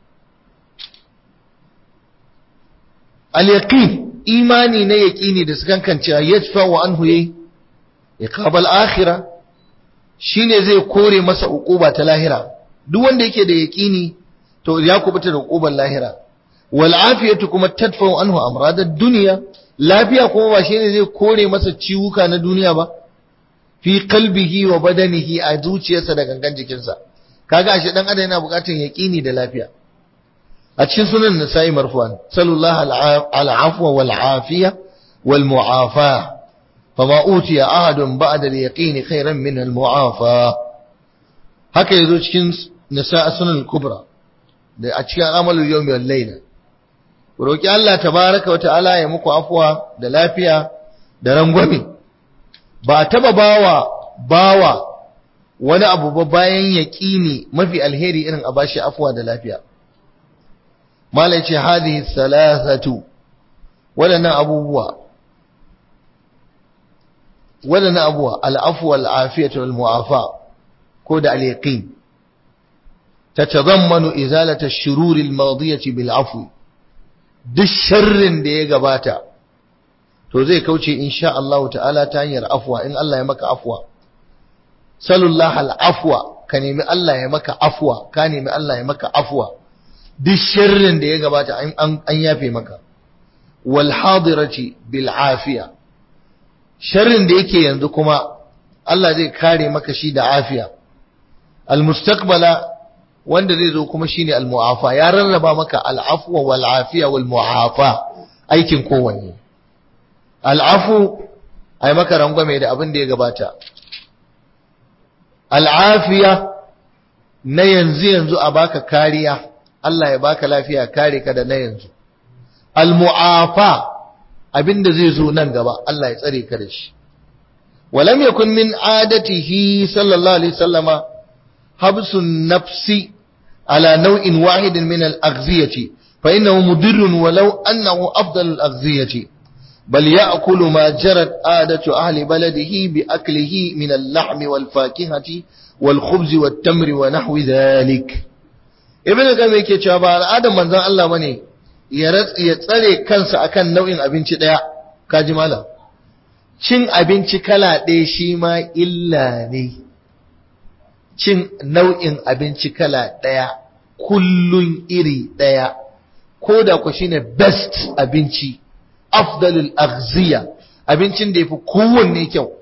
al-yaqin imani na yaqini da sukan kance yadfa wa anhu yi iqabal akhirah shine zai kore masa uquba ta lahira duk wanda yake da yaqini to ya kubuta da uquban lahira wal afiyatu kuma tadfa anhu amradad dunya lafiya kuma ba shine zai kore masa ciwuka na duniya ba fi qalbihi wa badanihi a zuciyarsa da gangan jikinsa kaga ashe dan adam yana bukatar yaqini da lafiya a cikin sunan nasa'i marfu'an sallallahu al'afwa wal afiya wal mu'afa fama utiya ahadun ba'da al yaqin khairan min al mu'afa haka yazo cikin nasa'i sunan kubra da a cikin amalul yawmi wal layla roki Allah tabaaraka wa ta'ala ya muku afwa da lafiya da rangwame ba a taba bawa bawa wani abu ba bayan yaƙini mafi alheri irin a bashi afuwa da lafiya malai ce hadhihi thalathatu waɗannan abubuwa waɗannan abubuwa al'afu wal afiyatu wal mu'afa ko da al-yaqin tatadammanu izalata ash-shurur al-madiyati bil afwi duk sharrin da ya gabata to zai kauce insha Allah ta'ala ta hanyar afwa in Allah ya maka afwa sallallahu al-afwa ka nemi Allah ya maka afwa ka nemi Allah ya maka afwa duk sharrin da ya gabata an yafe maka wal hadirati bil afiya sharrin da yake yanzu kuma Allah zai kare maka shi da afiya al mustaqbala wanda zai zo kuma shine al muafa ya rarraba maka al afwa wal afiya wal muafa aikin kowanne al afu ai maka rangwame da abin da ya gabata al afiya na yanzu yanzu a baka kariya Allah ya baka lafiya kare ka da na yanzu al-mu'afa abinda zai zo nan gaba Allah ya tsare ka da shi walam yakun min adatihi sallallahu alaihi wasallama habsun nafsi ala naw'in wahidin min al-aghziyati fa innahu mudirrun walau annahu afdal al-aghziyati bal ya'kulu ma jarat adatu ahli baladihi bi aklihi min al-lahmi wal-fakihati wal-khubzi wat-tamri wa nahwi dhalik ibn al yake cewa ba al'adar manzon Allah bane ya ya tsare kansa akan nau'in abinci daya kaji malam cin abinci kala ɗaya shi ma illa ne cin nau'in abinci kala ɗaya kullun iri ɗaya ko da ku shine best abinci afdalul aghziya abincin da yafi kowanne kyau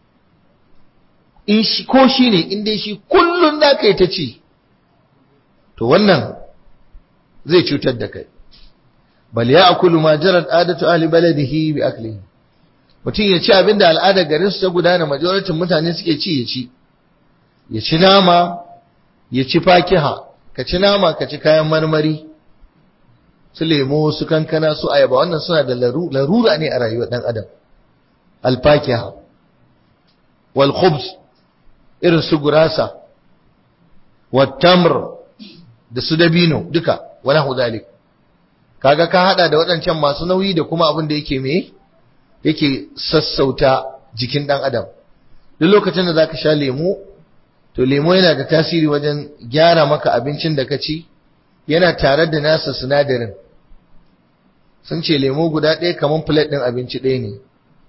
in shi ko shine in dai shi kullun da kai ta ci to wannan zai cutar da kai bal ya akulu ma jarat adatu ahli baladihi bi aklihi mutum ya ci abinda al'adar garin su ta gudana majoritin mutane suke ci ya ci ya ci nama ya ci fakiha ka ci nama ka ci kayan marmari su lemo su kankana su ayaba wannan suna da larura ne a rayuwar dan adam alfakiha wal khubz irin su gurasa wat tamr da su dabino duka wala hudalik kaga ka hada da waɗancan masu nauyi da kuma abin da yake me yake sassauta jikin dan adam duk lokacin da zaka sha lemo to lemo yana da tasiri wajen gyara maka abincin da ka ci yana tare da nasa sinadarin sun ce lemo guda ɗaya kamar plate ɗin abinci ɗaya ne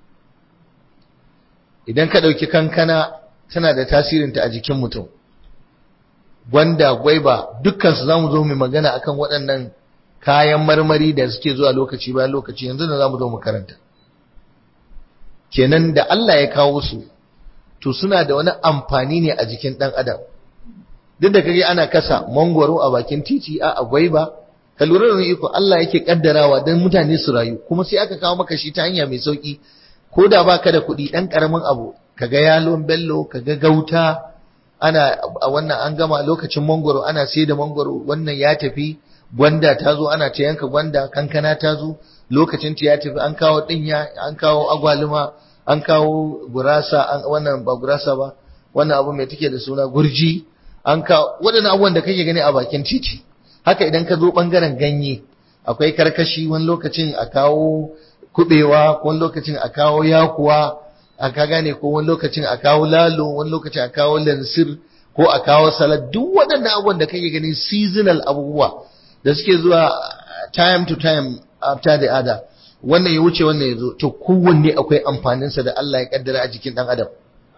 idan ka ɗauki kankana tana da tasirinta a jikin mutum gwanda gwaiba dukkansu za mu zo mu magana akan waɗannan kayan marmari da suke zuwa lokaci bayan lokaci yanzu da za mu zo mu karanta kenan da Allah ya kawo su to suna da wani amfani ne a jikin ɗan adam duk da kage ana kasa mangwaro a bakin titi a gwaiba ka lura da iko Allah yake kaddarawa don mutane su rayu kuma sai aka kawo maka shi ta hanya mai sauki ko da baka da kuɗi ɗan ƙaramin abu kaga yalon bello kaga gauta ana a wannan an gama lokacin mangwaro ana sai da mangwaro wannan ya tafi gwanda ta zo ana ta yanka gwanda kankana ta zo lokacin ta ya tafi an kawo dinya an kawo agwaluma an kawo gurasa an wannan ba gurasa ba wannan abu mai take da suna gurji an kawo waɗannan abubuwan da kake gani a bakin titi haka idan ka zo bangaren ganye akwai karkashi wani lokacin a kawo kubewa wani lokacin a kawo yakuwa a ka gane ko wani lokacin a kawo lalo wani lokacin a kawo lansir ko a kawo salad duk waɗannan abubuwan da kake gani seasonal abubuwa da suke zuwa time to time after the other wannan ya wuce wannan ya zo to kowanne akwai amfaninsa da Allah ya kaddara a jikin ɗan adam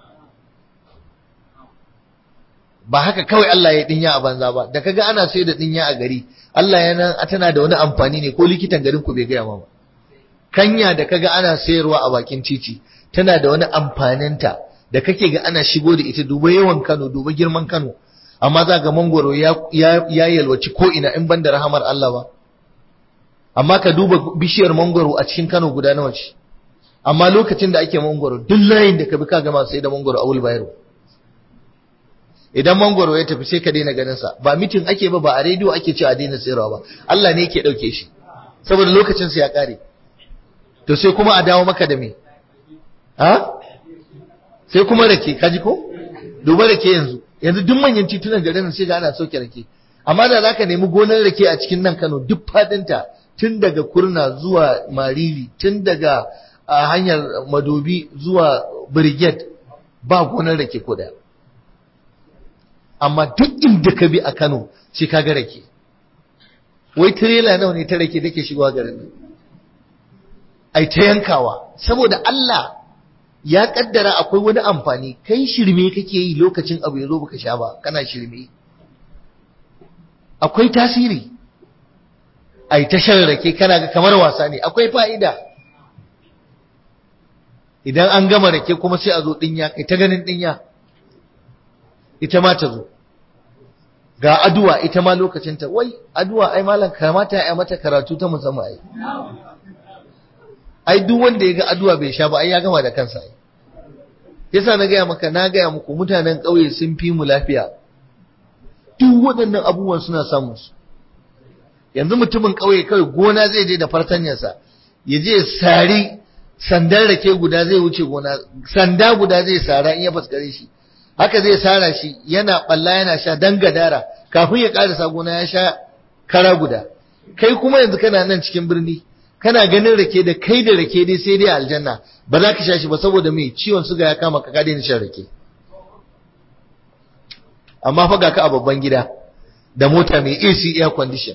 ba haka kawai Allah ya dinya a banza ba da kaga ana sai da dinya a gari Allah yana tana da wani amfani ne ko likitan garin ku bai gaya ma ba kanya da kaga ana sayarwa a bakin titi tana da wani amfaninta da kake ga ana shigo da ita duba yawan Kano duba girman Kano amma za ga mangoro ya ya yalwaci ko ina in banda rahamar Allah ba amma ka duba bishiyar mangoro a cikin Kano guda nawa ce amma lokacin da ake mangoro duk layin da ka bi ka gama sai da mangoro a wulbayaro idan mangoro ya tafi sai ka daina ganin sa ba mitin ake ba ba a rediyo ake cewa a daina sayarwa ba Allah ne yake dauke shi saboda lokacin sa ya kare to sai kuma a dawo maka da me ha sai kuma rake kaji ko duba rake yanzu yanzu duk manyan titunan garin sai ga ana sauke rake amma da zaka nemi gonar rake a cikin nan Kano duk fadinta tun daga kurna zuwa mariri tun daga hanyar madobi zuwa brigade ba gonar rake ko daya amma duk inda ka bi a Kano sai ka ga rake wai tirela nawa ne ta rake take shigowa garin nan ai ta yankawa saboda Allah ya kaddara akwai wani amfani kai shirme kake yi lokacin abu ya zo baka sha ba kana shirme akwai tasiri ai ta shan rake kana ga kamar wasa ne akwai fa'ida idan an gama rake kuma sai a zo dinya kai ta ganin dinya ita ma ta zo ga aduwa ita ma lokacinta wai aduwa ai malam kamata ya mata karatu ta musamman ai ai duk wanda ya ga aduwa bai sha ba ai ya gama da kansa ai yasa na gaya maka na gaya muku mutanen ƙauye sun fi mu lafiya duk waɗannan abubuwan suna samun su yanzu mutumin ƙauye kawai gona zai je da fartanyarsa ya je sari sandan rake guda zai wuce gona sanda guda zai sara in ya faskare shi haka zai sara shi yana balla yana sha dan gadara kafin ya karasa gona ya sha kara guda kai kuma yanzu kana nan cikin birni kana ganin rake da kai da rake dai sai dai aljanna ba za ka sha shi ba saboda mai ciwon suga ya kama ka ka daina shan rake amma fa ga ka a babban gida da mota mai AC air condition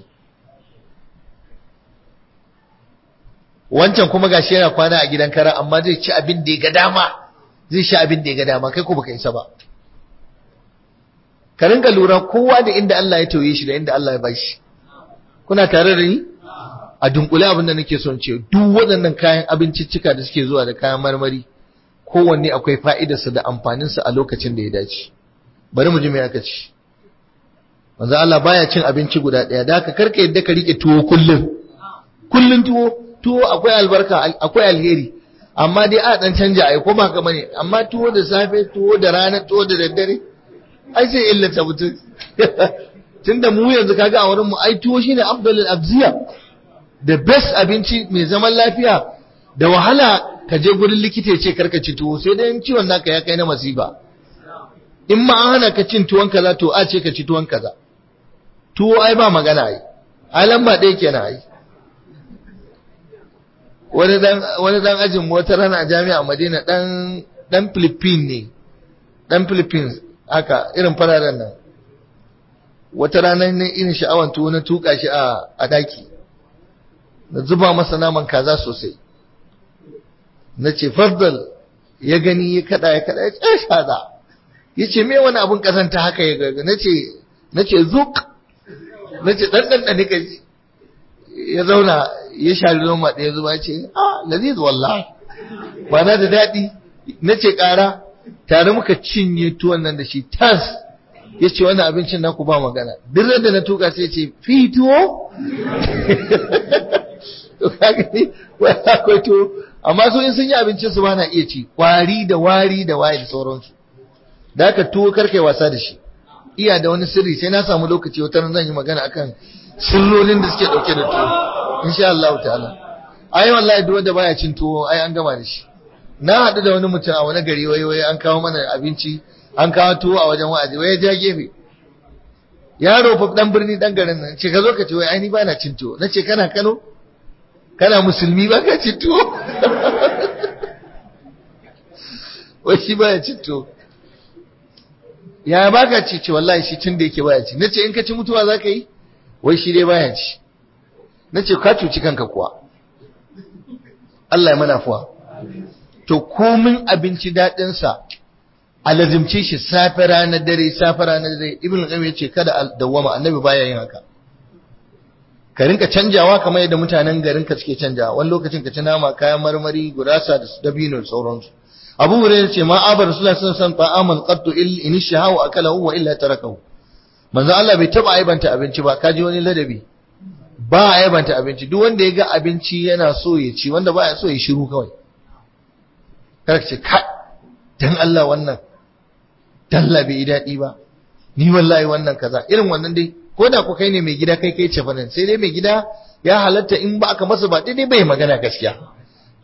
wancan kuma gashi yana kwana a gidan kara amma zai ci abin da ya ga dama zai sha abin da ya ga dama kai ko baka isa ba ka ringa lura kowa da inda Allah ya tauye shi da inda Allah ya bashi kuna tare da ni a dunkule abin da nake son ce duk waɗannan kayan abinciccika da suke zuwa da kayan marmari kowanne akwai fa'idarsa da amfaninsa a lokacin da ya dace bari mu ji me aka ci manzo Allah baya cin abinci guda ɗaya da haka karka yadda ka rike tuwo kullum kullum tuwo tuwo akwai albarka akwai alheri amma dai a dan canja ai ko ba ka bane amma tuwo da safe tuwo da rana tuwo da daddare ai sai illata mutum tunda mu yanzu kaga a wurin mu ai tuwo shine afdalul abziya the best abinci mai zaman lafiya da wahala ka je gurin likita ya ce karka ci tuwo sai dai ciwon naka ya kai na masifa in ma an hana ka cin tuwon kaza to a ce ka ci tuwon kaza tuwo ai ba magana ai ai lamba ɗaya kenan ai wani dan wani dan ajin wata rana a jami'a Madina dan dan Philippine ne dan Philippines haka irin fararen nan wata rana ne irin sha'awan tuwo na tuka shi a a daki na zuba masa naman kaza sosai na ce fardal ya gani ya kada ya kada ya ce shada ya ce me wani abun kazanta haka ya gaga na ce na ce zuk na ce ɗanɗan ɗani ka ji ya zauna ya shari noma ɗaya zuba ce ah laziz wallah ba na da daɗi na ce ƙara tare muka cinye tuwon nan da shi tas ya ce wannan abincin naku ba magana duk da na tuka sai ce fi tuwo to kaga ni wai akwai tuwo amma su in sun yi abincin su ba na iya ci kwari da wari da waye da sauransu da haka tuwo karkai wasa da shi iya da wani sirri sai na samu lokaci wata zan yi magana akan sirrorin da suke dauke da tuwo insha Allah ta'ala ai wallahi duk wanda baya cin tuwo ai an gama da shi na haɗu da wani mutum a wani gari wai wai an kawo mana abinci an kawo tuwo a wajen wa'azi wai ya ja gefe yaro fa dan birni dan garin nan ce ka zo ka ce wai ai ni bana cin tuwo nace kana Kano kana musulmi ba ka cin tuwo wai shi baya cin tuwo ya baka ci ce wallahi shi tun da yake baya ci nace in ka ci mutuwa zaka yi wai shi dai baya ci nace ka cuci kanka kuwa Allah ya mana fuwa to komin abinci dadin sa alazimce shi safe ranar dare safe ranar dare ibn qayyim yace kada dawama annabi baya yin haka ka rinka canjawa kamar yadda mutanen garin ka suke canjawa wani lokacin ka ci nama kayan marmari gurasa da dabino da sauransu abu hurairah ce ma abar rasulullahi sallallahu alaihi wasallam ta'aman qattu in shahahu akalahu wa illa tarakahu manzo Allah bai taba aibanta abinci ba kaji wani ladabi ba aibanta abinci duk wanda ya ga abinci yana so ya ci wanda baya so ya shiru kawai kar ce ka dan Allah wannan dalla bai daɗi ba ni wallahi wannan kaza irin wannan dai ko da ku kai ne mai gida kai kai cefa nan sai dai mai gida ya halatta in ba aka masa ba daidai bai magana gaskiya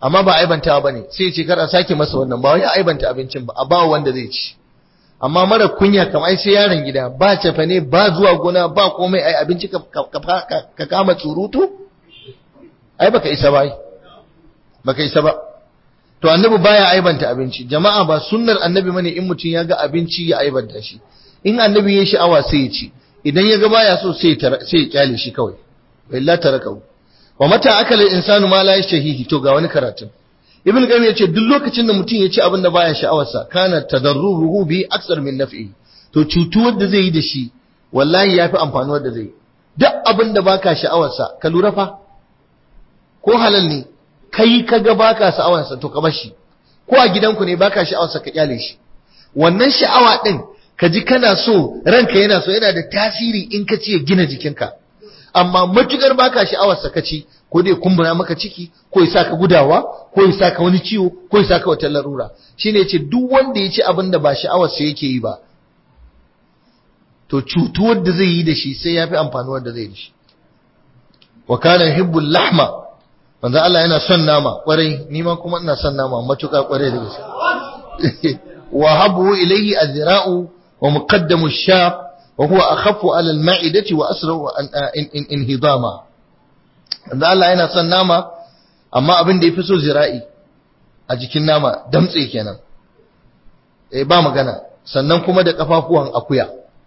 amma ba aibantawa bane sai ya ce kar a sake masa wannan ba wai aibanta abincin ba a ba wanda zai ci amma mara kunya kamar ai sai yaron gida ba cefa ne ba zuwa gona ba komai ai abinci ka, ka, kama tsurutu ai baka isa ba baka isa ba to annabi baya aibanta abinci jama'a ba sunnar annabi bane in mutum ya ga abinci ya aibanta shi in annabi ya sha'awa sai ya ci idan ya ga baya so sai sai ya kyale shi kawai wallahi tarakau wa mata akala insanu ma la yashhihi to ga wani karatun ibn qayyim yace duk lokacin da mutum ya ci abin da baya sha'awarsa kana tadarruruhu bi aksar min naf'i to cutuwar da zai yi da shi wallahi yafi amfanuwar da zai yi duk abin da baka sha'awarsa ka lura fa ko halal ne kai kaga baka sha'awarsa to ka bar shi ko a gidanku ne baka sha'awarsa ka kyale shi wannan sha'awa din ka ji kana so ranka yana so yana da tasiri in ka ci ya gina jikinka amma matukar baka sha'awarsa ka ci ko dai kumbura maka ciki ko ya saka gudawa ko ya saka wani ciwo ko ya saka wata larura shine yace duk wanda ya ci abin da ba sha'awarsa yake yi ba to cutuwar da zai yi da shi sai yafi amfanuwar da zai yi da shi wa kana hibbul lahma manzo Allah yana son nama kwarai ni ma kuma ina son nama matuƙa kwarai da gaske wa habu ilayhi azra'u wa muqaddamu ash-shaq wa huwa akhaffu 'ala al-ma'idati wa asra'u inhidama manzo Allah yana son nama amma abin da yafi so zira'i a jikin nama damtse kenan eh ba magana sannan kuma da kafafuwan akuya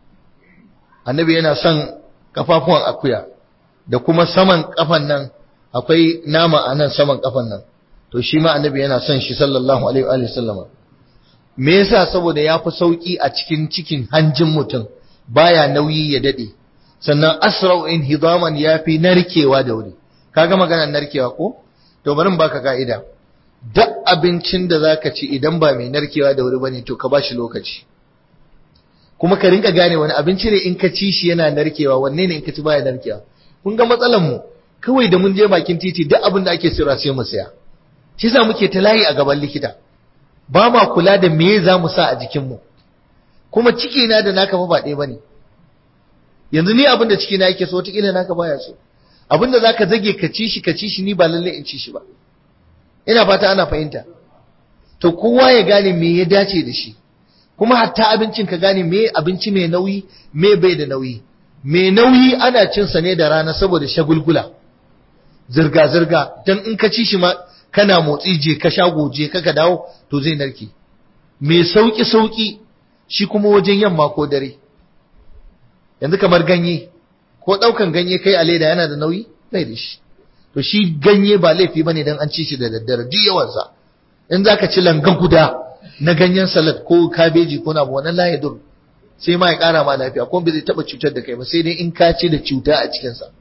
annabi yana son kafafuwan akuya da kuma saman kafan nan akwai nama a nan saman kafan nan to shi ma annabi yana son shi sallallahu alaihi wa sallama me yasa saboda ya fi sauki a cikin cikin hanjin mutum baya nauyi ya dade sannan asra'u in hidaman ya fi narkewa da wuri kaga maganar narkewa ko to bari in baka ka'ida duk abincin da zaka ci idan ba mai narkewa da wuri bane to ka bashi lokaci kuma ka rinka gane wani abinci ne in ka ci shi yana narkewa wanne ne in ka ci baya narkewa kun ga matsalan mu kawai da mun je bakin titi duk abin da ake sayarwa sai mu saya shi yasa muke ta layi a gaban likita ba ma kula da me za mu sa a jikin mu kuma ciki na da naka fa ba ɗaya bane yanzu ni abin da ciki na yake so wataƙila naka baya so abin da zaka zage ka ci shi ka ci shi ni ba lalle in ci shi ba ina fata ana fahimta to kowa ya gane me ya dace da shi kuma hatta abincin ka gane me abinci mai nauyi me bai da nauyi mai nauyi ana cin sa ne da rana saboda shagulgula zirga zirga dan in ka ci shi ma kana motsi je ka shago je ka ka dawo to zai narke mai sauki sauki shi kuma wajen yamma ko dare yanzu kamar ganye ko daukan ganye kai a leda yana da nauyi bai da shi to shi ganye ba laifi bane dan an ci shi da daddare duk yawansa in zaka ci langa guda na ganyen salad ko kabeji ko na wannan la yadur sai ma ya kara ma lafiya ko bai zai taba cutar da kai ba sai dai in ka ci da cuta a cikin sa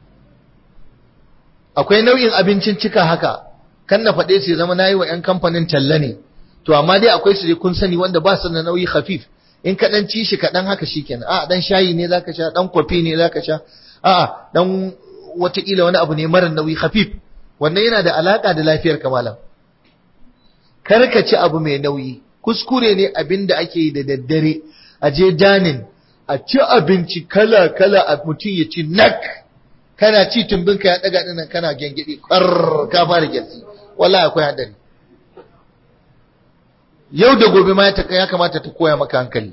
akwai nau'in abincin cika haka kan na faɗe su zama nayi wa ƴan kamfanin talla ne to amma dai akwai su dai kun sani wanda ba su da nauyi khafif in ka dan ci shi ka dan haka shikenan a dan shayi ne zaka sha dan kofi ne zaka sha a dan wataƙila wani abu ne mara nauyi khafif wannan yana da alaka da lafiyar kamalan kar ka ci abu mai nauyi kuskure ne abin da ake yi da daddare a je danin a ci abinci kala kala a mutum ya ci nak kana ci tumbinka ya daga dinan kana gengedi kar ka fara gyatsi wallahi akwai hadari yau da gobe ma ya kamata ta koya maka hankali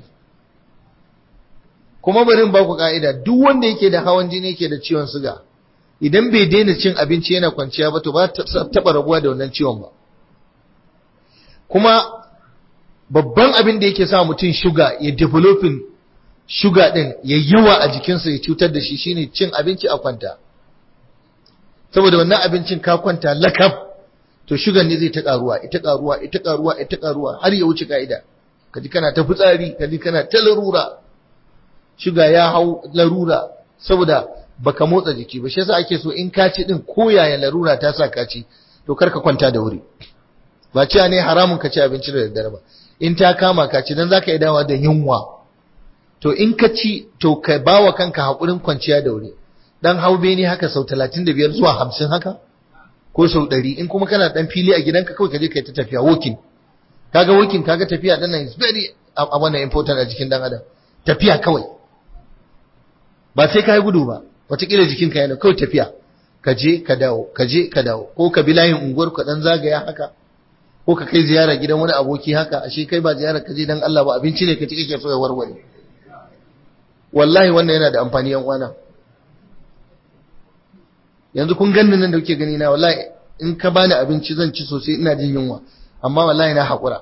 kuma bari in ba ku ka'ida duk wanda yake da hawan jini yake da ciwon suga idan bai daina cin abinci yana kwanciya ba to ba taɓa rabuwa da wannan ciwon ba kuma babban abin da yake sa mutum shuga ya developing shuga din ya yawa a jikinsa ya cutar da shi shine cin abinci a kwanta saboda wannan abincin ka kwanta lakab to shugan ne zai ta karuwa ita karuwa ita karuwa ita karuwa har ya wuce ka'ida kaji kana ta fitsari kaji kana ta larura shuga ya hau larura saboda baka motsa jiki ba shi yasa ake so in ka ci din ko yaya larura ta sa ka ci to kar ka kwanta da wuri ba cewa ne haramun ka ci abinci da daddare ba in ta kama ka ci dan zaka yi dawa da yunwa to in ka ci to ka bawa kanka hakurin kwanciya da wuri dan haube ne haka sau 35 zuwa 50 haka ko sau 100 in kuma kana dan fili a gidanka kawai ka je kai ta tafiya walking kaga walking kaga tafiya dan nan is very a wannan important a jikin dan adam tafiya kawai ba sai ka yi gudu ba wataƙila jikinka yana kawai tafiya ka je ka dawo ka je ka dawo ko ka bi layin unguwar ka dan zagaya haka ko ka kai ziyara gidan wani aboki haka ashe kai ba ziyara ka je dan Allah ba abinci ne ka ci kake so ya warware wallahi wannan yana da amfani yan uwana yanzu kun ganni nan da kuke gani na wallahi in ka bani abinci zan ci sosai ina jin yunwa amma wallahi na haƙura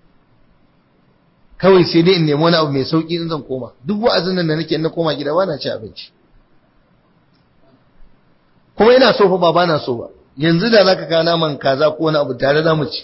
kawai sai dai in nemi wani abu mai sauki in zan koma duk wa'azin nan da nake na koma gida na ci abinci kuma ina so fa ba bana so ba yanzu da zaka kawo naman kaza ko wani abu tare za mu ci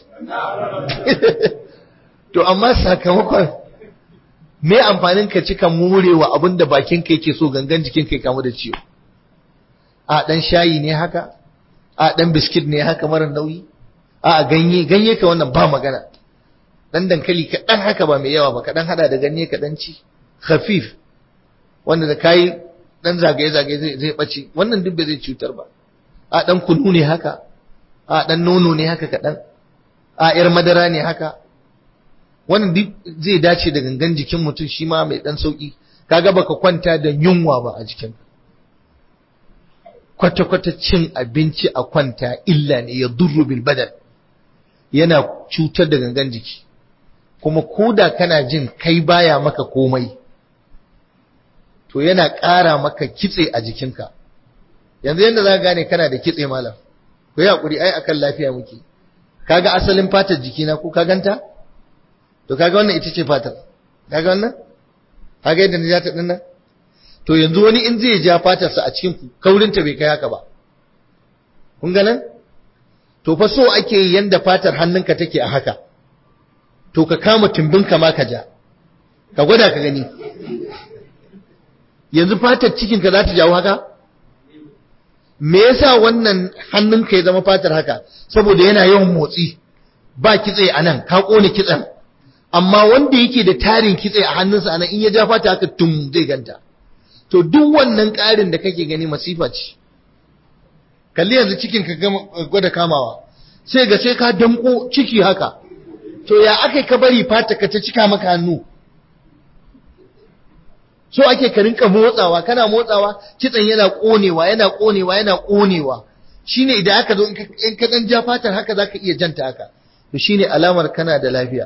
to amma sakamakon me amfanin ka cika murewa abin da bakin ka yake so gangan jikin ka kamu da ciwo a dan shayi ne haka a dan biskit ne haka mara nauyi a ganye ganye ka wannan ba magana dan dankali kaɗan haka ba mai yawa ba kaɗan hada da ganye kaɗan ci khafif wanda da kayi dan zagaye zagaye zai zai bace wannan duk bai zai cutar ba a dan kunu ne haka a dan nono ne haka kaɗan a yar madara ne haka wannan duk zai dace da gangan jikin mutum shi ma mai dan sauki kaga baka kwanta da yunwa ba a jikin kwata-kwata cin abinci a kwanta illa ne ya durru bil badal yana cutar da gangan jiki kuma koda kana jin kai baya maka komai to yana ƙara maka kitse a jikinka yanzu yadda za ka gane kana da kitse malam ku yi haƙuri ai akan lafiya muke kaga asalin fatar jikina ko ka ganta to kaga wannan ita ce fatar kaga wannan kaga yadda na ja ta dinnan to yanzu wani in zai ja fatarsa a cikin kaurinta bai kai haka ba kun ga nan to fa so ake yanda fatar hannunka take a haka to ka kama tumbinka ma ka ja ka gwada ka gani yanzu fatar cikinka za ta jawo haka me yasa wannan hannunka ya zama fatar haka saboda yana yawan motsi ba kitse a nan ka kone kitsen amma wanda yake da tarin kitse a hannunsa a nan in ya ja fata haka tum zai ganta to duk wannan ƙarin da kake gani masifa ce kalli yanzu cikin ka gwada kamawa sai ga sai ka danko ciki haka to ya aka ka bari fata ka ta cika maka hannu so ake ka rinka motsawa kana motsawa kitsan yana konewa yana konewa yana konewa shine idan aka zo in ka dan ja fatar haka zaka iya janta haka to shine alamar kana da lafiya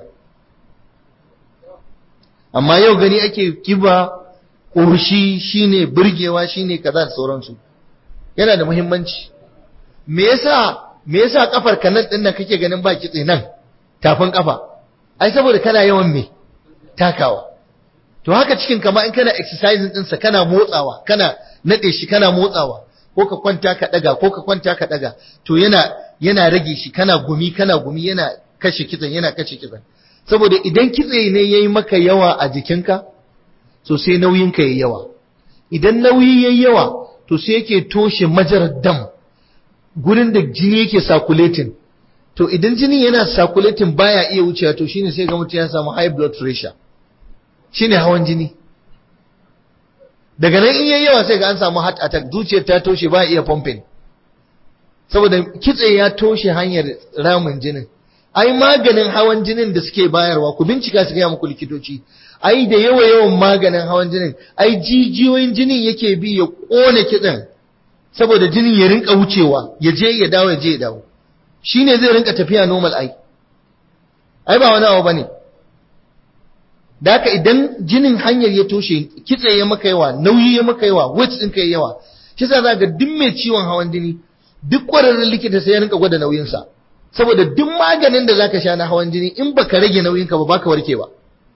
amma yau gani ake kiba ƙoshi shine burgewa shine kaza da sauransu yana da muhimmanci me yasa me yasa kafar ka nan din nan kake ganin ba kitse nan tafin kafa ai saboda kana yawan me takawa to haka cikin kama in kana exercising din sa kana motsawa kana nade shi kana motsawa ko ka kwanta ka daga ko ka kwanta ka daga to yana yana rage shi kana gumi kana gumi yana kashe kitsen yana kashe kitsen saboda idan kitse ne yayi maka yawa a jikinka so sai nauyinka yayi yawa idan nauyi yayi yawa to sai yake toshe majarar dam gurin da jini yake circulating to idan jini yana circulating baya iya wucewa to shine sai ga mutum ya samu high blood pressure shine hawan jini daga nan in yayi yawa sai ga an samu heart attack zuciyar ta toshe ba iya pumping saboda kitse ya toshe hanyar ramin jinin ai maganin hawan jinin da suke bayarwa ku bincika su gaya muku likitoci ai da yawa yawan maganin hawan jinin ai jijiyoyin jinin yake bi ya kone kitsen saboda jinin ya rinka wucewa ya je ya dawo ya je ya dawo shine zai rinka tafiya normal ai ai ba wani abu bane da haka idan jinin hanyar ya toshe kitse ya maka yawa nauyi ya maka yawa weight ɗinka ya yawa shi yasa za ga duk mai ciwon hawan jini duk ƙwararren likita sai ya rinka gwada nauyinsa saboda duk maganin da zaka sha na hawan jini in baka rage nauyinka ba baka warke ba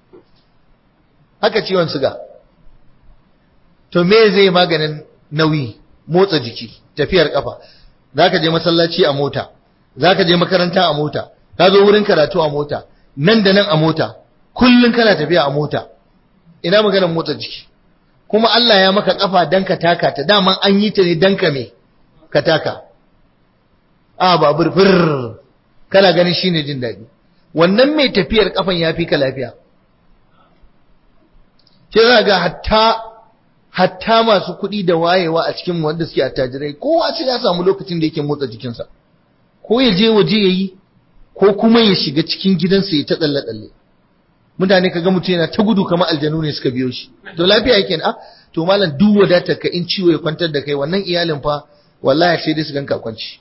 haka ciwon suga to me zai maganin nauyi motsa jiki tafiyar kafa zaka je masallaci a mota zaka je makaranta a mota ka zo wurin karatu a mota nan da nan a mota kullun kana tafiya a mota ina maganar motsa jiki kuma Allah ya maka kafa dan ka taka ta daman an yi ta ne dan ka me ka taka a babur fir kana ganin shine jin daɗi wannan mai tafiyar kafan ya fi ka lafiya ce za ga hatta hatta masu kuɗi da wayewa a cikin wanda suke attajirai kowa sai ya samu lokacin da yake motsa jikinsa ko ya je waje ya yi ko kuma ya shiga cikin gidansa ya ta tsalle tsalle mutane kaga mutum yana ta gudu kamar aljanu ne suka biyo shi to lafiya yake a to malam duk wadatar ka in ciwo ya kwantar da kai wannan iyalin fa wallahi sai dai su ganka kwanci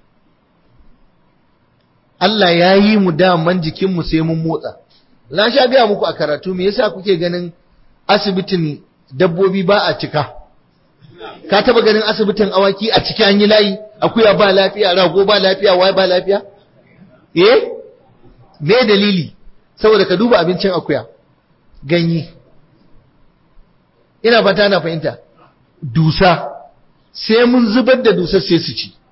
Allah ya yi mu daman jikinmu sai mun motsa na sha gaya muku a karatu me yasa kuke ganin asibitin dabbobi ba a cika ka taba ganin asibitin awaki a ciki an yi layi akuya ba lafiya rago ba lafiya wai ba lafiya eh me dalili saboda ka duba abincin akuya ganye ina fata na fahimta dusa sai mun zubar da dusar sai su ci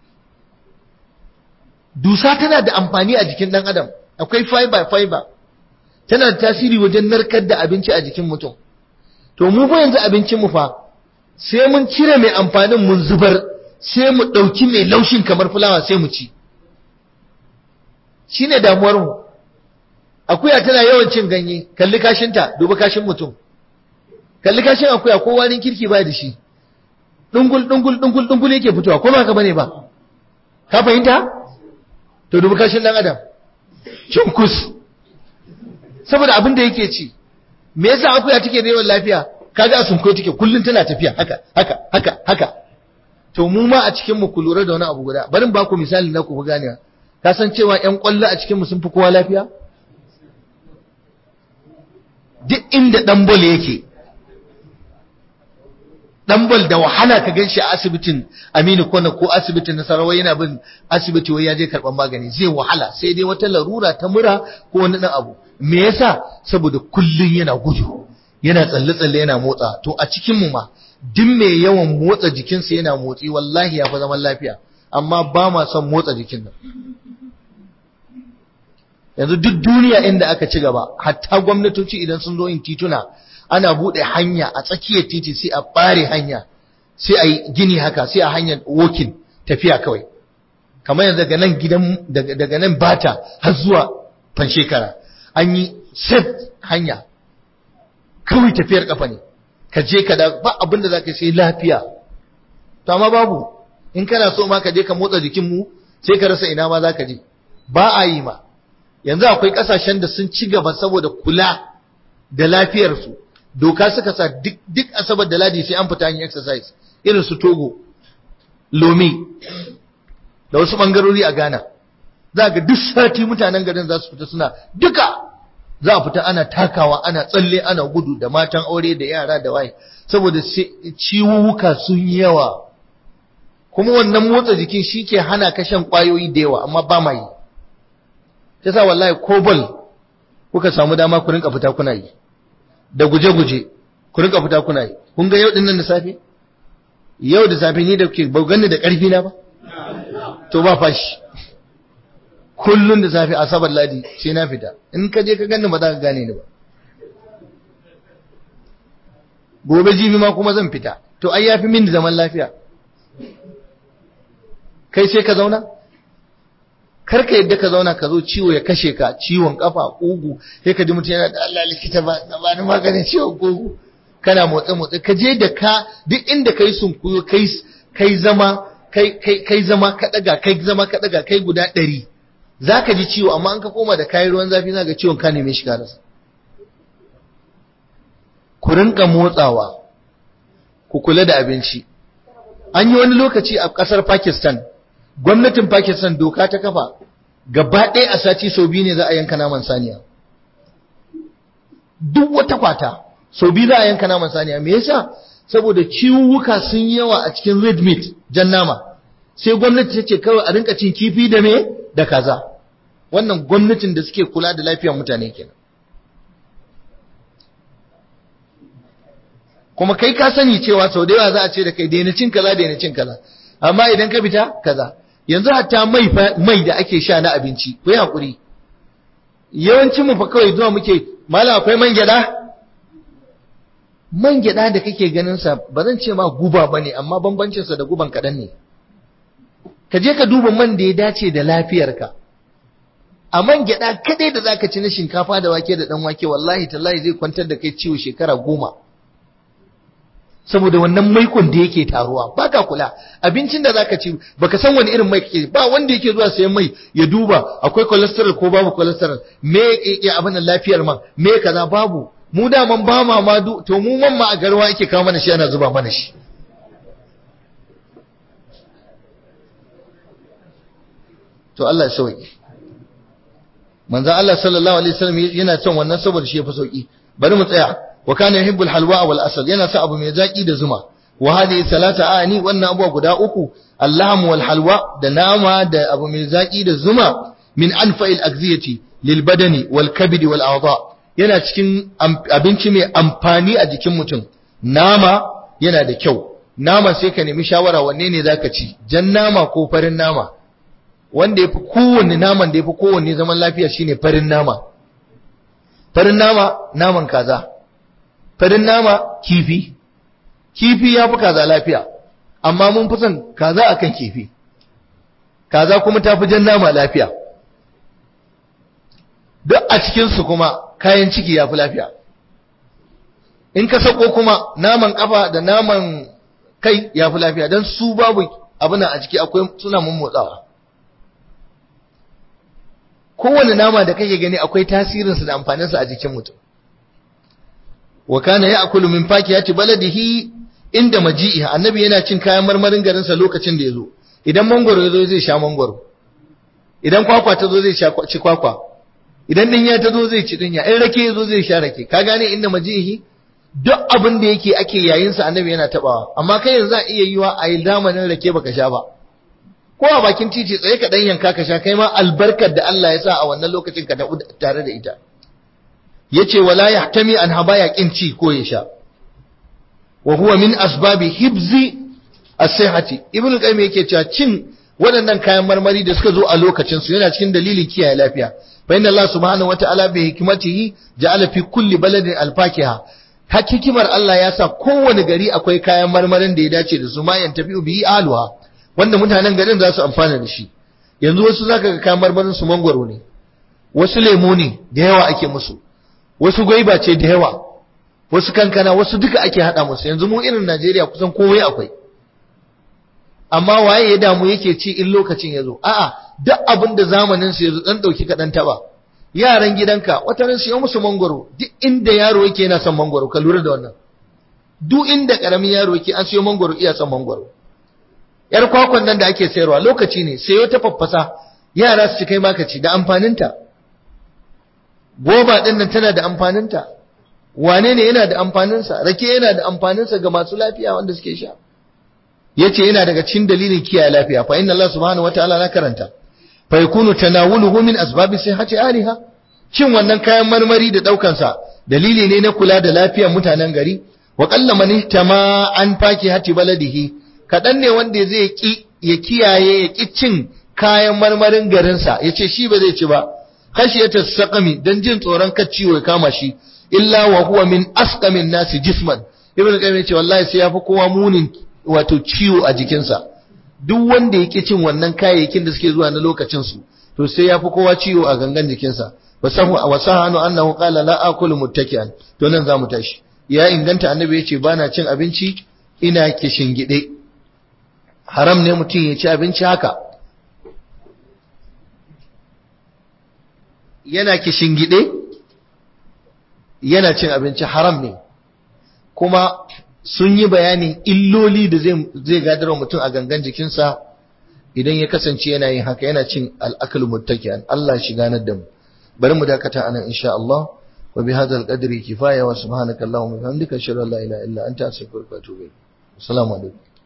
dusa tana da amfani a jikin dan adam akwai fiber fiber tana da tasiri wajen narkar da abinci a jikin mutum to mu fa yanzu abincin mu fa sai mun cire mai amfanin mun zubar sai mu ɗauki mai laushin kamar fulawa sai mu ci shine damuwar mu akuya tana yawan cin ganye kalli kashinta duba kashin mutum kalli kashin akuya ko warin kirki ba da shi dungul dungul dungul dungul yake fitowa ko ba ka bane ba ka fahimta to duba kashin dan adam cunkus saboda abin da yake ci me yasa akuya take da yawan lafiya kaga a sunko take kullun tana tafiya haka haka haka haka to mu ma a cikin mu ku lura da wani abu guda barin ba ku misali na ku fi ganewa ka san cewa ƴan ƙwallo a cikin mu sun fi kowa lafiya duk inda dan bol yake dan bol da wahala ka ganshi a asibitin Aminu Kano ko asibitin Nasarawa yana bin asibiti wai ya je karban magani zai wahala sai dai wata larura ta mura ko wani dan abu me yasa saboda kullun yana gudu yana tsalle tsalle yana motsa to a cikin mu ma duk mai yawan motsa jikinsa yana motsi wallahi ya fi zaman lafiya amma ba ma son motsa jikin nan yanzu duk duniya inda aka ci gaba hatta gwamnatoci idan sun zo yin tituna ana buɗe hanya a tsakiyar titi sai a ɓare hanya sai a yi gini haka sai a hanyar walking tafiya kawai kamar yanzu daga nan gidan daga nan bata har zuwa fanshekara an yi set hanya kawai tafiyar kafa ne ka je ka da ba abin da zaka sai lafiya to amma babu in kana so ma ka je ka motsa jikin mu sai ka rasa ina ma zaka je ba a yi ma yanzu akwai kasashen da sun ci gaba saboda kula da lafiyarsu doka suka sa duk asabar da ladi sai an fita yin exercise irin su togo lomi da wasu bangarori a ghana za ga duk sati mutanen garin za su fita suna duka za a fita ana takawa ana tsalle ana gudu da matan aure da yara da waye saboda ciwuwuka sun yawa kuma wannan motsa jikin shi ke hana ka shan kwayoyi da yawa amma ba ma yi ta sa wallahi ko bal kuka samu dama ku rinka fita kuna yi da guje-guje ku rinka fita kuna yi kun ga yau dinnan da safe yau da safe ni da ke ba ganni da ƙarfi na ba to ba fashi kullun da safe asabar ladi sai na fita in ka je ka ganni ba za ka gane ni ba gobe jibi ma kuma zan fita to ai yafi min da zaman lafiya kai sai ka zauna kar ka yadda ka zauna ka zo ciwo ya kashe ka ciwon kafa kugu sai ka ji mutum yana da Allah likita ba ba ni maganin ciwon kugu kana motsa motsa ka je da ka duk inda kai sunkuyo kai kai zama kai kai kai zama ka daga kai zama ka daga kai guda ɗari zaka ji ciwo amma an ka koma da kayan ruwan zafi zaka ciwon ka neme shi ka rasa ku rinka motsawa ku kula da abinci an yi wani lokaci a ƙasar Pakistan gwamnatin Pakistan doka ta kafa gaba ɗaya a sati sau biyu ne za a yanka naman saniya duk wata kwata sau biyu za a yanka naman saniya me yasa saboda ciwuka sun yawa a cikin red meat jan nama sai gwamnati ta ce kawai a rinka cin kifi da me da kaza wannan gwamnatin da suke kula da lafiyar mutane kenan kuma kai ka sani cewa sau da yawa za a ce da kai daina cin kaza daina cin kaza amma idan ka fita kaza yanzu hatta mai mai da ake sha na abinci ku yi hakuri yawancin mu fa kawai zuwa muke malam akwai man gyada man gyada da kake ganin sa ba zan ce ma guba bane amma bambancin sa da guban kadan ne ka je ka duba man da ya dace da lafiyarka a man gyada kadai da zaka ci na shinkafa da wake da dan wake wallahi tallahi zai kwantar da kai ciwo shekara goma saboda wannan maikon da yake taruwa baka kula abincin da zaka ci baka san wani irin mai kake ba wanda yake zuwa sayan mai ya duba akwai cholesterol ko babu cholesterol me ya abin da lafiyar man me kaza babu mu da man ba ma ma to mu man ma a garwa yake kawo mana shi ana zuba mana shi to Allah ya sauki manzo Allah sallallahu alaihi wasallam yana son wannan saboda shi yafi sauki bari mu tsaya wa kana yuhibbul halwa wal asal yana sa abu mai zaki da zuma wa hadhihi salata ani wannan abuwa guda uku allahmu wal halwa da nama da abu mai zaki da zuma min anfa'il agziyati lil badani wal kabidi wal a'dha yana cikin abinci mai amfani a jikin mutum nama yana da kyau nama sai ka nemi shawara wanne ne zaka ci jan nama ko farin nama wanda yafi kowanne naman da yafi kowanne zaman lafiya shine farin nama farin nama naman kaza farin nama kifi kifi yafi kaza lafiya amma mun fi son kaza akan kifi kaza kuma tafi jan nama lafiya duk a cikinsu kuma kayan ciki ya fi lafiya in ka sako kuma naman kafa da naman kai ya fi lafiya don su babu abin a ciki akwai suna mun motsawa kowane nama da kake gani akwai tasirinsa da amfaninsa a jikin mutum wa kana ya'kulu min fakiyati baladihi inda maji'i annabi yana cin kayan marmarin garinsa lokacin da ya zo idan mangwaro ya zo zai sha mangwaro idan kwakwa ta zo zai ci kwakwa idan dinya ta zo zai ci dinya in rake ya zo zai sha rake ka gane inda majihi duk abin da yake ake yayin sa annabi yana tabawa amma kai yanzu a iya yiwa a yi zamanin rake baka sha ba ko a bakin titi tsaye ka dan yanka ka sha kai ma albarkar da Allah ya sa a wannan lokacin ka tare da ita yace wala yahtami an habaya kin ci ko ya sha wa huwa min asbabi hibzi as-sihhati ibnu qayyim yake cewa cin waɗannan kayan marmari da suka zo a lokacin su yana cikin dalilin kiyaye lafiya فإن الله سبحانه وتعالى بحكمته جعل في كل بلد الفاكهة hakikimar Allah ya sa kowane gari akwai kayan marmarin da ya dace da su ma yan tafi bihi alwa wanda mutanen garin za su amfana da shi yanzu wasu zaka ga kayan marmarin su mangwaro ne wasu lemo ne da yawa ake musu wasu gwaiba ce da yawa wasu kankana wasu duka ake hada musu yanzu mu irin Najeriya kusan komai akwai amma waye ya damu yake ci in lokacin ya zo a'a duk abin da zamanin su yazo dan dauki kadan taba yaran gidanka wata ran siyo musu mangoro duk inda yaro yake yana son mangoro ka lura da wannan duk inda karamin yaro yake an siyo mangoro iya son mangoro yar kwakwan nan da ake sayarwa lokaci ne sayo ta faffasa yara su ci kai maka ci da amfaninta goba din nan tana da amfaninta wane ne yana da amfaninsa rake yana da amfaninsa ga masu lafiya wanda suke sha yace yana daga cikin dalilin kiyaye lafiya fa inna Allah subhanahu wataala na karanta fa yakunu tanawuluhu min asbabi sihhati aliha cin wannan kayan marmari da daukan sa dalili ne na kula da lafiyar mutanen gari wa qalla man ihtama an fakihati baladihi kadan ne wanda zai ki ya kiyaye ya ki cin kayan marmarin garin sa yace shi ba zai ci ba khashiyata saqami dan jin tsoron kar ciwo ya kama shi illa wa huwa min asqamin nasi jisman ibn qayyim yace wallahi sai yafi kowa munin wato ciwo a jikinsa duk wanda yake cin wannan kayayyakin da suke zuwa na lokacin su to sai ya fi kowa ciwo a gangan jikinsa wasahu wasahanu annahu qala la akulu muttaki'an to nan zamu tashi ya inganta annabi yace bana cin abinci ina kishingide haram ne mutum ya ci abinci haka yana kishingide yana cin abinci haram ne kuma sun yi bayanin illoli da zai gadar mutum a gangan jikinsa idan ya kasance yana yin haka yana cin al'akal muttaki'an Allah shi ganar da mu bari mu dakata anan insha Allah wa bi hadzal qadri kifaya wa subhanaka allahumma wa bihamdika ashhadu an la ilaha illa anta astaghfiruka wa atubu ilayk assalamu alaikum